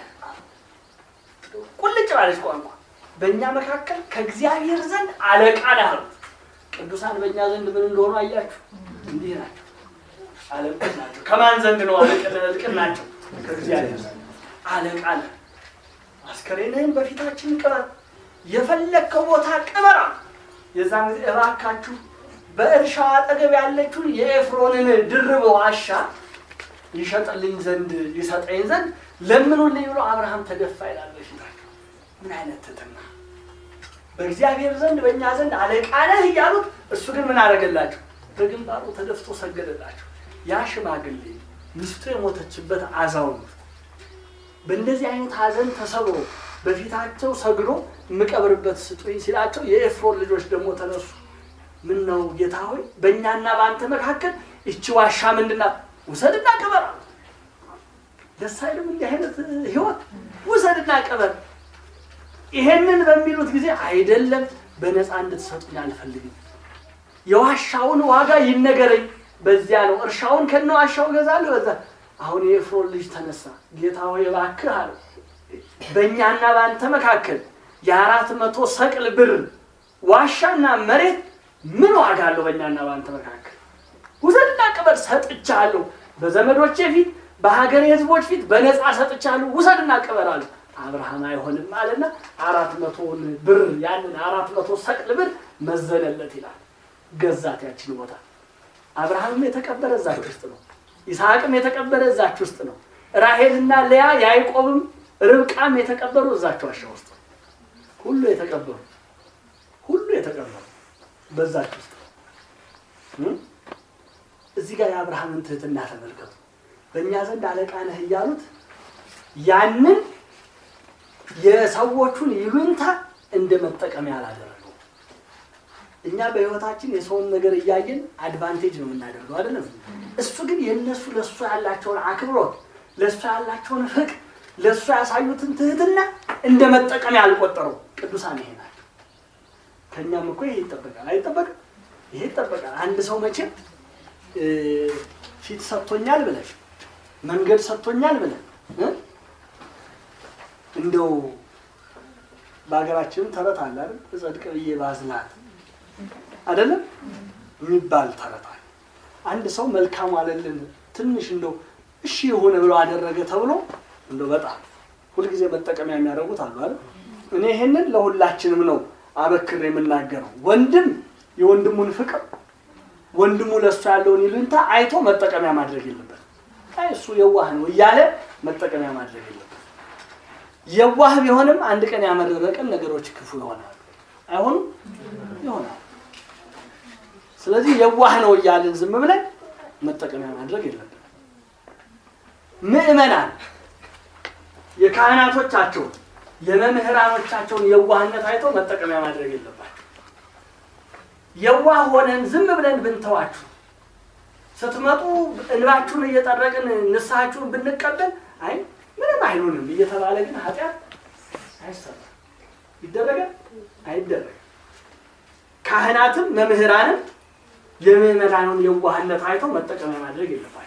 ቁልጭ ባለች ቋንቋ በእኛ መካከል ከእግዚአብሔር ዘንድ አለቃ ነህ አሉት። ቅዱሳን በእኛ ዘንድ ምን እንደሆኑ አያችሁ? እንዲህ ናቸው፣ አለቆች ናቸው። ከማን ዘንድ ነው አለቅን ናቸው? ከእግዚአብሔር ዘንድ አለቃ ነህ። አስከሬንህን በፊታችን ቅበር፣ የፈለግከው ቦታ ቅበራ። የዛን ጊዜ እባካችሁ በእርሻው አጠገብ ያለችውን የኤፍሮንን ድርብ ዋሻ ይሸጥልኝ ዘንድ ሊሰጠኝ ዘንድ ለምኑልኝ ብሎ አብርሃም ተደፋ ይላል በፊታቸው። ምን አይነት ትትና! በእግዚአብሔር ዘንድ በእኛ ዘንድ አለቃ ነህ እያሉት፣ እሱ ግን ምን አደረገላቸው? በግንባሩ ተደፍቶ ሰገደላቸው። ያ ሽማግሌ ሚስቱ የሞተችበት አዛውንት በእንደዚህ አይነት ሀዘን ተሰብሮ በፊታቸው ሰግዶ የምቀብርበት ስጡኝ ሲላቸው የኤፍሮን ልጆች ደግሞ ተነሱ። ምን ነው ጌታ ሆይ በእኛና በአንተ መካከል እቺ ዋሻ ምንድናት? ውሰድና ቅበር። ደስ አይልም? እንዲህ አይነት ህይወት ውሰድና ቅበር። ይሄንን በሚሉት ጊዜ አይደለም በነፃ እንድትሰጡኝ አልፈልግም፣ የዋሻውን ዋጋ ይነገረኝ፣ በዚያ ነው እርሻውን ከነ ዋሻው እገዛለሁ። በዛ አሁን የኤፍሮን ልጅ ተነሳ፣ ጌታ ሆይ እባክህ አለው በእኛና በአንተ መካከል የአራት መቶ ሰቅል ብር ዋሻና መሬት ምን ዋጋ አለው? በእኛና በአንተ መካከል ውሰድና ቅበር፣ ሰጥቻለሁ። በዘመዶቼ ፊት በሀገሬ ሕዝቦች ፊት በነፃ ሰጥቻለሁ፣ ውሰድና ቅበር አለው። አብርሃም አይሆንም አለና አራት መቶውን ብር ያንን አራት መቶ ሰቅል ብር መዘነለት ይላል። ገዛት ያችን ቦታ። አብርሃምም የተቀበረ እዛች ውስጥ ነው። ይስሐቅም የተቀበረ እዛች ውስጥ ነው። ራሄልና ልያ ያዕቆብም ርብቃም የተቀበሩ እዛች ዋሻ ውስጥ ነው። ሁሉ የተቀበሩ ሁሉ የተቀበሩ በዛች ውስጥ ነው። እዚህ ጋር የአብርሃምን ትህትና ተመልከቱ። በእኛ ዘንድ አለቃ ነህ እያሉት ያንን የሰዎቹን ይሉኝታ እንደ መጠቀሚያ አላደረገው። እኛ በሕይወታችን የሰውን ነገር እያየን አድቫንቴጅ ነው የምናደርገው አይደለም። እሱ ግን የእነሱ ለእሱ ያላቸውን አክብሮት፣ ለእሱ ያላቸውን ፍቅር፣ ለእሱ ያሳዩትን ትህትና እንደ መጠቀሚያ አልቆጠረው። ቅዱሳን ይሄ ናቸው። ከእኛም እኮ ይሄ ይጠበቃል። አይጠበቅም? ይሄ ይጠበቃል። አንድ ሰው መቼም ፊት ሰጥቶኛል ብለን መንገድ ሰጥቶኛል ብለን እንደው በሀገራችንም ተረት አለ አይደል? እጸድቅ ብዬ ባዝናት አይደለም የሚባል ተረት አለ። አንድ ሰው መልካም አለልን ትንሽ እንደው እሺ የሆነ ብሎ አደረገ ተብሎ እንደው በጣም ሁልጊዜ መጠቀሚያ የሚያደርጉት አሉ አይደል? እኔ ይሄንን ለሁላችንም ነው አበክር የምናገረው። ወንድም የወንድሙን ፍቅር ወንድሙ ለእሱ ያለውን ይሉኝታ አይቶ መጠቀሚያ ማድረግ የለበት። አይ እሱ የዋህ ነው እያለ መጠቀሚያ ማድረግ የለበት። የዋህ ቢሆንም አንድ ቀን ያመረረ ቀን ነገሮች ክፉ ይሆናሉ። አይሆኑም? ይሆናል። ስለዚህ የዋህ ነው እያልን ዝም ብለን መጠቀሚያ ማድረግ የለብን። ምዕመናን የካህናቶቻቸውን የመምህራኖቻቸውን የዋህነት አይተው መጠቀሚያ ማድረግ የለባቸው። የዋህ ሆነን ዝም ብለን ብንተዋችሁ ስትመጡ እንባችሁን እየጠረቅን ንስሐችሁን ብንቀበል አይ ምንም አይሉንም እየተባለ ግን ኃጢአት አይሰራም። ይደረጋል? አይደረግም። ካህናትም መምህራንም የምዕመናኑን የዋህነት አይተው መጠቀሚያ ማድረግ የለባቸው።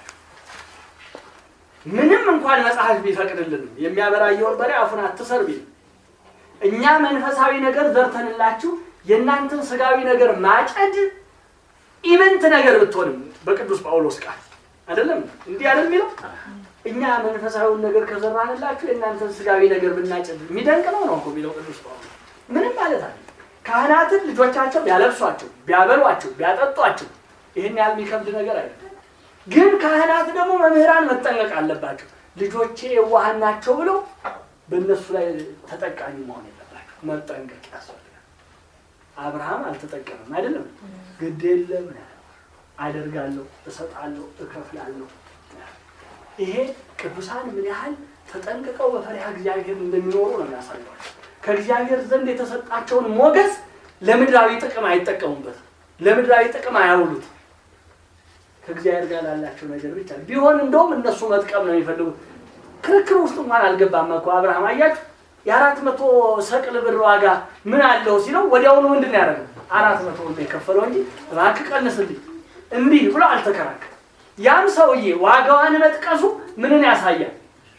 ምንም እንኳን መጽሐፍ ቢፈቅድልንም የሚያበራየውን በሬ አፉን አትሰር ቢል እኛ መንፈሳዊ ነገር ዘርተንላችሁ የእናንተን ስጋዊ ነገር ማጨድ ኢምንት ነገር ብትሆንም በቅዱስ ጳውሎስ ቃል አይደለም እንዲህ አይደል የሚለው እኛ መንፈሳዊውን ነገር ከዘራንላችሁ የእናንተን ስጋዊ ነገር ብናጨድ የሚደንቅ ነው ነው እኮ የሚለው ቅዱስ ጳውሎስ ምንም ማለት አለ ካህናትን ልጆቻቸው ቢያለብሷቸው ቢያበሏቸው ቢያጠጧቸው ይህን ያህል የሚከብድ ነገር አይደለም ግን ካህናት ደግሞ መምህራን መጠንቀቅ አለባቸው ልጆቼ የዋሃን ናቸው ብለው በእነሱ ላይ ተጠቃሚ መሆን የለባቸው መጠንቀቅ ያስፈልጋል አብርሃም አልተጠቀምም አይደለም ግድ የለም አደርጋለሁ እሰጣለሁ እከፍላለሁ ይሄ ቅዱሳን ምን ያህል ተጠንቅቀው በፈሪሃ እግዚአብሔር እንደሚኖሩ ነው የሚያሳየው ከእግዚአብሔር ዘንድ የተሰጣቸውን ሞገስ ለምድራዊ ጥቅም አይጠቀሙበትም ለምድራዊ ጥቅም አያውሉት ከእግዚአብሔር ጋር ላላቸው ነገር ብቻ ቢሆን እንደውም እነሱ መጥቀም ነው የሚፈልጉት ክርክር ውስጥ እንኳን አልገባም እኮ አብርሃም አያችሁ የአራት መቶ ሰቅል ብር ዋጋ ምን አለው ሲለው ወዲያውኑ ምንድን ያደረገው አራት መቶ ብር የከፈለው እንጂ እባክህ ቀንስልኝ እንዲህ ብሎ አልተከራከረም ያም ሰውዬ ዋጋዋን መጥቀሱ ምንን ያሳያል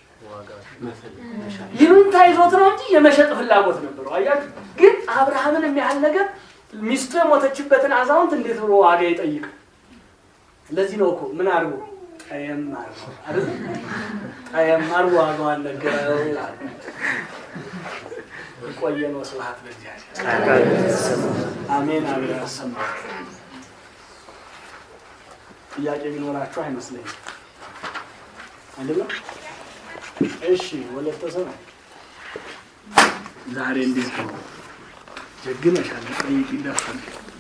ይሉኝታ ይዞት ነው እንጂ የመሸጥ ፍላጎት ነበረው አያችሁ ግን አብርሃምን የሚያህል ነገር ሚስቱ የሞተችበትን አዛውንት እንዴት ብሎ ዋጋ ይጠይቅ ለዚህ ነው እኮ ምን አድርጎ ጠየም አድርጎ አይደል ጠየም አድርጎ ዋጋዋን ነገረው ይላል ቆየ ነው ስብሐት ለእግዚአብሔር አሜን አሜን ያሰማ ጥያቄ ቢኖራችሁ አይመስለኝም አይደለም እሺ ወለተ ሰማይ ዛሬ እንዴት ነው ጀግነሻል ጠይቅ ይደርሳል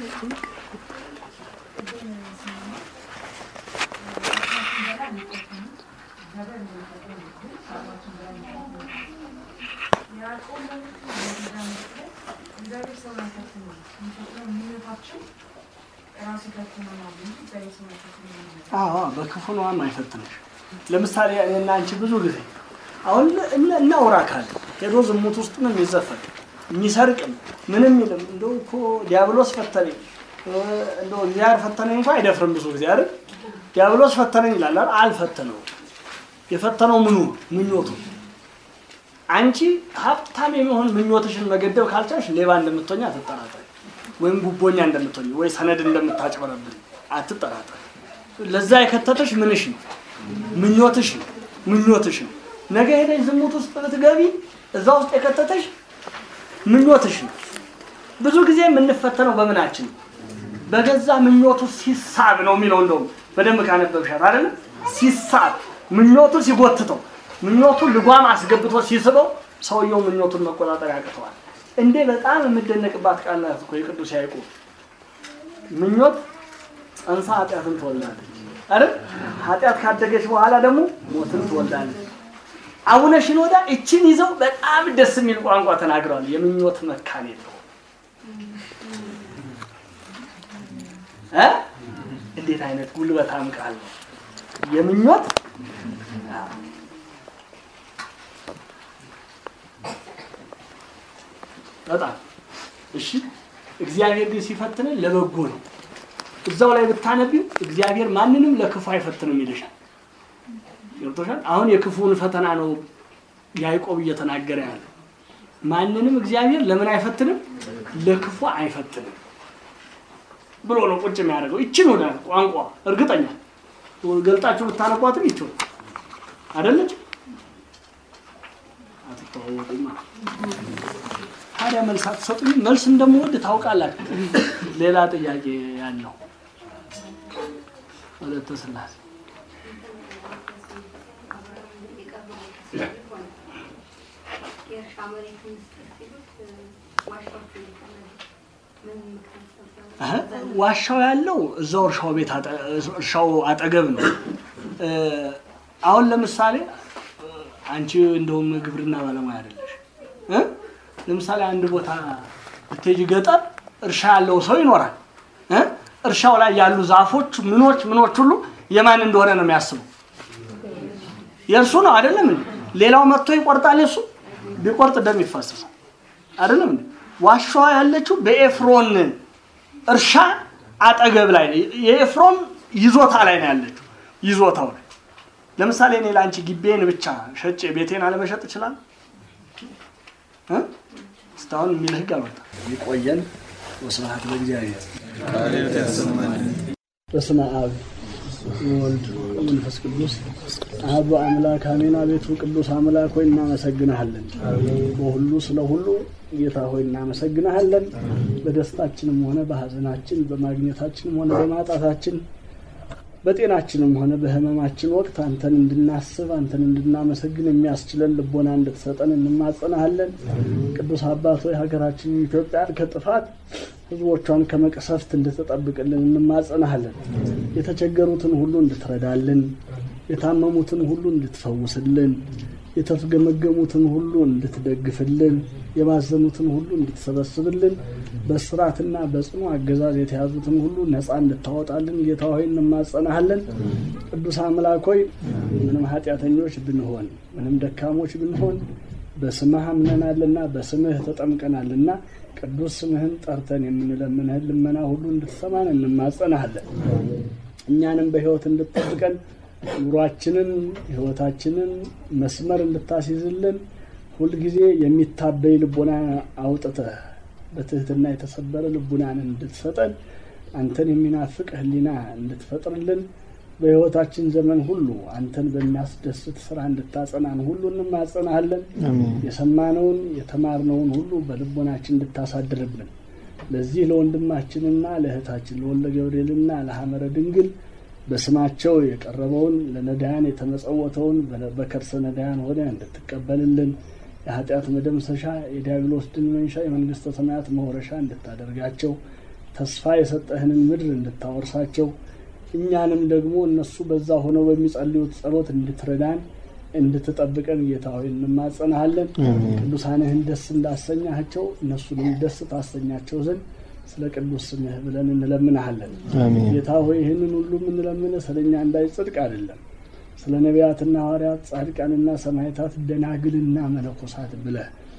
አዎ በክፉ ነዋም አይፈትንሽ ለምሳሌ እኔና አንቺ ብዙ ጊዜ አሁን እናውራ ካለ ሄዶ ዝሙት ውስጥ ነው የሚዘፈቅ የሚሰርቅም ምንም ይልም እንደው እኮ ዲያብሎስ ፈተነኝ እንደው እግዚአብሔር ፈተነኝ እንኳ አይደፍርም ብዙ ጊዜ አይደል? ዲያብሎስ ፈተነኝ ይላል አይደል? አልፈተነውም። የፈተነው ምኑ ምኞቱ። አንቺ ሀብታም የሚሆን ምኞትሽን መገደብ ካልቻልሽ ሌባ እንደምትሆኝ አትጠራጠሪ፣ ወይም ጉቦኛ እንደምትሆኝ ወይ ሰነድ እንደምታጭበረብር አትጠራጠሪ። ለዛ የከተተሽ ምንሽ ነው? ምኞትሽ ነው። ምኞትሽ ነው። ነገ ሄደሽ ዝሙት ውስጥ ብትገቢ እዛ ውስጥ የከተተሽ ምኞትሽ ነው። ብዙ ጊዜ የምንፈተነው በምናችን ነው? በገዛ ምኞቱ ሲሳብ ነው የሚለው። እንደውም በደንብ ካነበብሻት አይደለ? ሲሳብ ምኞቱ ሲጎትተው፣ ምኞቱ ልጓም አስገብቶ ሲስበው ሰውየው ምኞቱን መቆጣጠር ያቅተዋል። እንዴ በጣም የምደነቅባት ቃል ናት እኮ የቅዱስ ያዕቆብ ምኞት ጸንሳ ኃጢአትን ትወልዳለች አይደል? ኃጢአት ካደገች በኋላ ደግሞ ሞትን ትወልዳለች። አቡነ ሽኖዳ እችን ይዘው በጣም ደስ የሚል ቋንቋ ተናግረዋል። የምኞት መካን የለው እ እንዴት አይነት ጉልበታም ቃል ነው! የምኞት በጣም እሺ። እግዚአብሔር ግን ሲፈትነን ለበጎ ነው። እዛው ላይ ብታነቢው እግዚአብሔር ማንንም ለክፉ አይፈትንም ይልሻል። ገብቶሻል? አሁን የክፉውን ፈተና ነው ያዕቆብ እየተናገረ ያለው። ማንንም እግዚአብሔር ለምን አይፈትንም? ለክፉ አይፈትንም ብሎ ነው ቁጭ የሚያደርገው። ይችን ወደ ቋንቋ እርግጠኛ ገልጣችሁ ብታነቧትም ይችው አይደለች። አትተዋወቁማ። ታዲያ መልስ አትሰጡኝ? መልስ እንደምወድ ታውቃላችሁ። ሌላ ጥያቄ ያለው ወለተ ስላሴ የእርሻ መሬት ምስጢር ሲሉት ዋሻዎች እንዲቀመጡ ምን ምክንያት ሰብሰቡ? ዋሻው ያለው እዛው እርሻው ቤት አጠ- እርሻው አጠገብ ነው። እ፣ አሁን ለምሳሌ እ፣ አንቺ እንደውም ግብርና ባለሙያ አይደለሽ እ? ለምሳሌ አንድ ቦታ ብትሄጂ ገጠር እርሻ ያለው ሰው ይኖራል እ? እርሻው ላይ ያሉ ዛፎች ምኖች ምኖች ሁሉ የማን እንደሆነ ነው የሚያስበው። የእርሱ ነው አይደለም እንዴ? ሌላው መጥቶ ይቆርጣል። የእሱ ቢቆርጥ ደም ይፋሰሳል አይደለም እንዴ? ዋሻዋ ያለችው በኤፍሮን እርሻ አጠገብ ላይ ነው። የኤፍሮን ይዞታ ላይ ነው ያለችው። ይዞታው ላይ ለምሳሌ እኔ ለአንቺ ግቤን ብቻ ሸጬ ቤቴን አለመሸጥ ይችላል? እ? እስካሁን የሚል ህግ አልወጣም። ይቆየን። ወስብሐት ለእግዚአብሔር። በስመ አብ ወልድ መንፈስ ቅዱስ አሐዱ አምላክ አሜን። አቤቱ ቅዱስ አምላክ ሆይ እናመሰግንሃለን። በሁሉ ስለ ሁሉ ጌታ ሆይ እናመሰግንሃለን። በደስታችንም ሆነ በሐዘናችን፣ በማግኘታችንም ሆነ በማጣታችን፣ በጤናችንም ሆነ በሕመማችን ወቅት አንተን እንድናስብ አንተን እንድናመሰግን የሚያስችለን ልቦና እንድትሰጠን እንማጸናሃለን። ቅዱስ አባት ሆይ ሀገራችንን ኢትዮጵያን ከጥፋት ሕዝቦቿን ከመቅሰፍት እንድትጠብቅልን እንማጸናሃለን። የተቸገሩትን ሁሉ እንድትረዳልን፣ የታመሙትን ሁሉ እንድትፈውስልን፣ የተገመገሙትን ሁሉ እንድትደግፍልን፣ የባዘኑትን ሁሉ እንድትሰበስብልን፣ በስራትና በጽኑ አገዛዝ የተያዙትን ሁሉ ነፃ እንድታወጣልን ጌታ ሆይ እንማጸናሃለን። ቅዱስ አምላክ ሆይ ምንም ኃጢአተኞች ብንሆን ምንም ደካሞች ብንሆን በስምህ አምነናልና በስምህ ተጠምቀናልና ቅዱስ ስምህን ጠርተን የምንለምንህን ልመና ሁሉ እንድትሰማን እንማጸናሃለን። እኛንም በሕይወት እንድትጠብቀን ኑሯችንን ሕይወታችንን መስመር እንድታስይዝልን ሁልጊዜ የሚታበይ ልቦና አውጥተህ በትህትና የተሰበረ ልቡናን እንድትሰጠን አንተን የሚናፍቅ ሕሊና እንድትፈጥርልን በሕይወታችን ዘመን ሁሉ አንተን በሚያስደስት ስራ እንድታጸናን ሁሉ እንማጸናሃለን። የሰማነውን የተማርነውን ሁሉ በልቦናችን እንድታሳድርብን ለዚህ ለወንድማችንና ለእህታችን ለወልደ ገብርኤልና ለሐመረ ድንግል በስማቸው የቀረበውን ለነዳያን የተመጸወተውን በከርሰ ነዳያን ሆነ እንድትቀበልልን የኃጢአት መደምሰሻ የዲያብሎስ ድል መንሻ የመንግስተ ሰማያት መውረሻ እንድታደርጋቸው ተስፋ የሰጠህንን ምድር እንድታወርሳቸው እኛንም ደግሞ እነሱ በዛ ሆነው በሚጸልዩት ጸሎት እንድትረዳን እንድትጠብቀን ጌታ ሆይ እንማጸናሃለን። ቅዱሳንህን ደስ እንዳሰኛቸው እነሱንም ደስ ታሰኛቸው ዘንድ ስለ ቅዱስ ስምህ ብለን እንለምናሃለን። ጌታ ሆይ ይህንን ሁሉ የምንለምንህ ስለ እኛ እንዳይጽድቅ አይደለም፣ ስለ ነቢያትና ሐዋርያት ጻድቃንና ሰማዕታት ደናግልና መነኮሳት ብለህ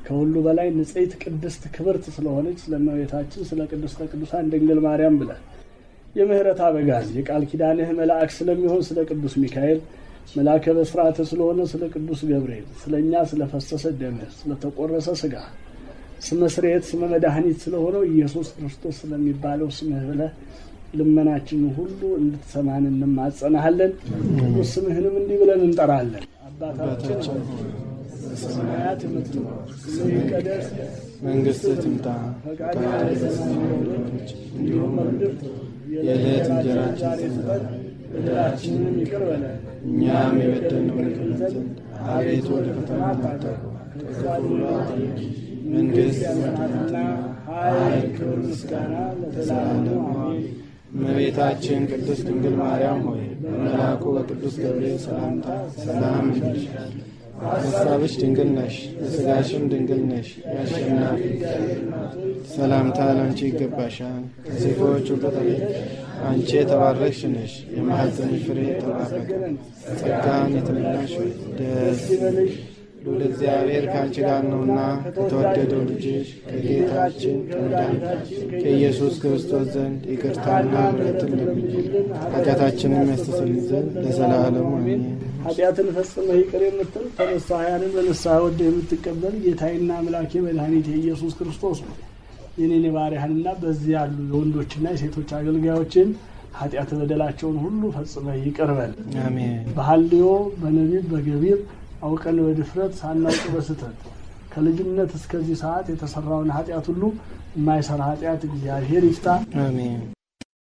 ከሁሉ በላይ ንጽሕት ቅድስት ክብርት ስለሆነች ስለ እመቤታችን ስለ ቅድስተ ቅዱሳን ድንግል ማርያም ብለህ የምህረት አበጋዝ የቃል ኪዳንህ መልአክ ስለሚሆን ስለ ቅዱስ ሚካኤል መልአከ በስርዓተ ስለሆነ ስለ ቅዱስ ገብርኤል ስለ እኛ ስለፈሰሰ ደምህ ስለተቆረሰ ስጋ ስመ ስርየት ስመ መድኃኒት ስለሆነው ኢየሱስ ክርስቶስ ስለሚባለው ስምህ ብለህ ልመናችንን ሁሉ እንድትሰማን እንማጸናሃለን። ቅዱስ ስምህንም እንዲህ ብለን እንጠራለን። አባታችን ሆይ በሰማያት የምትኖር ስምህ ይቀደስ፣ መንግሥትህ ትምጣ፣ ፈቃድህ በሰማይ እንደሆነች እንዲሁም በምድር ትሁን። የዕለት እንጀራችንን ዛሬ ስጠን፣ በደላችንንም ይቅር በለን እኛም የበደልነውን ይቅር ዘንድ አቤቱ ወደ ፈተና አታግባን፣ ከክፉ ሁሉ አድነን እንጂ መንግሥት ያንተናትና ኃይል፣ ክብር፣ ምስጋና ለዘላለሙ አሜን። እመቤታችን ቅድስት ድንግል ማርያም ሆይ በመልአኩ በቅዱስ ገብርኤል ሰላምታ ሰላም እንልሻለን። በሐሳብሽ ድንግል ነሽ፣ በሥጋሽም ድንግል ነሽ። የአሸናፊ ሰላምታ ለአንቺ ይገባሻል። ከሴቶች ሁሉ ተለይተሽ አንቺ የተባረክሽ ነሽ፣ የማኅፀንሽ ፍሬ የተባረከ ነው። ጸጋን የተመላሽ ሆይ ደስ ይበልሽ፣ ልዑል እግዚአብሔር ከአንቺ ጋር ነውና ከተወደደው ልጅሽ ከጌታችን ከመድኃኒታችን ከኢየሱስ ክርስቶስ ዘንድ ይቅርታና ምሕረትን ለምኝልን ኃጢአታችንን ያስተሰርይ ዘንድ ለዘላለሙ አሜን። ኃጢአትን ፈጽመህ ይቅር የምትል ተነሳያንን በንስሐ ወደ የምትቀበል ጌታዬና አምላኬ መድኃኒቴ ኢየሱስ ክርስቶስ ነው። የኔን የባሪያህንና በዚህ ያሉ የወንዶችና የሴቶች አገልጋዮችን ኃጢአት በደላቸውን ሁሉ ፈጽመህ ይቅር በል። አሜን። በሐልዮ በነቢብ በገቢር አውቀን በድፍረት ሳናውቅ በስተት ከልጅነት እስከዚህ ሰዓት የተሰራውን ኃጢአት ሁሉ የማይሰራ ኃጢአት እግዚአብሔር ይፍታ። አሜን።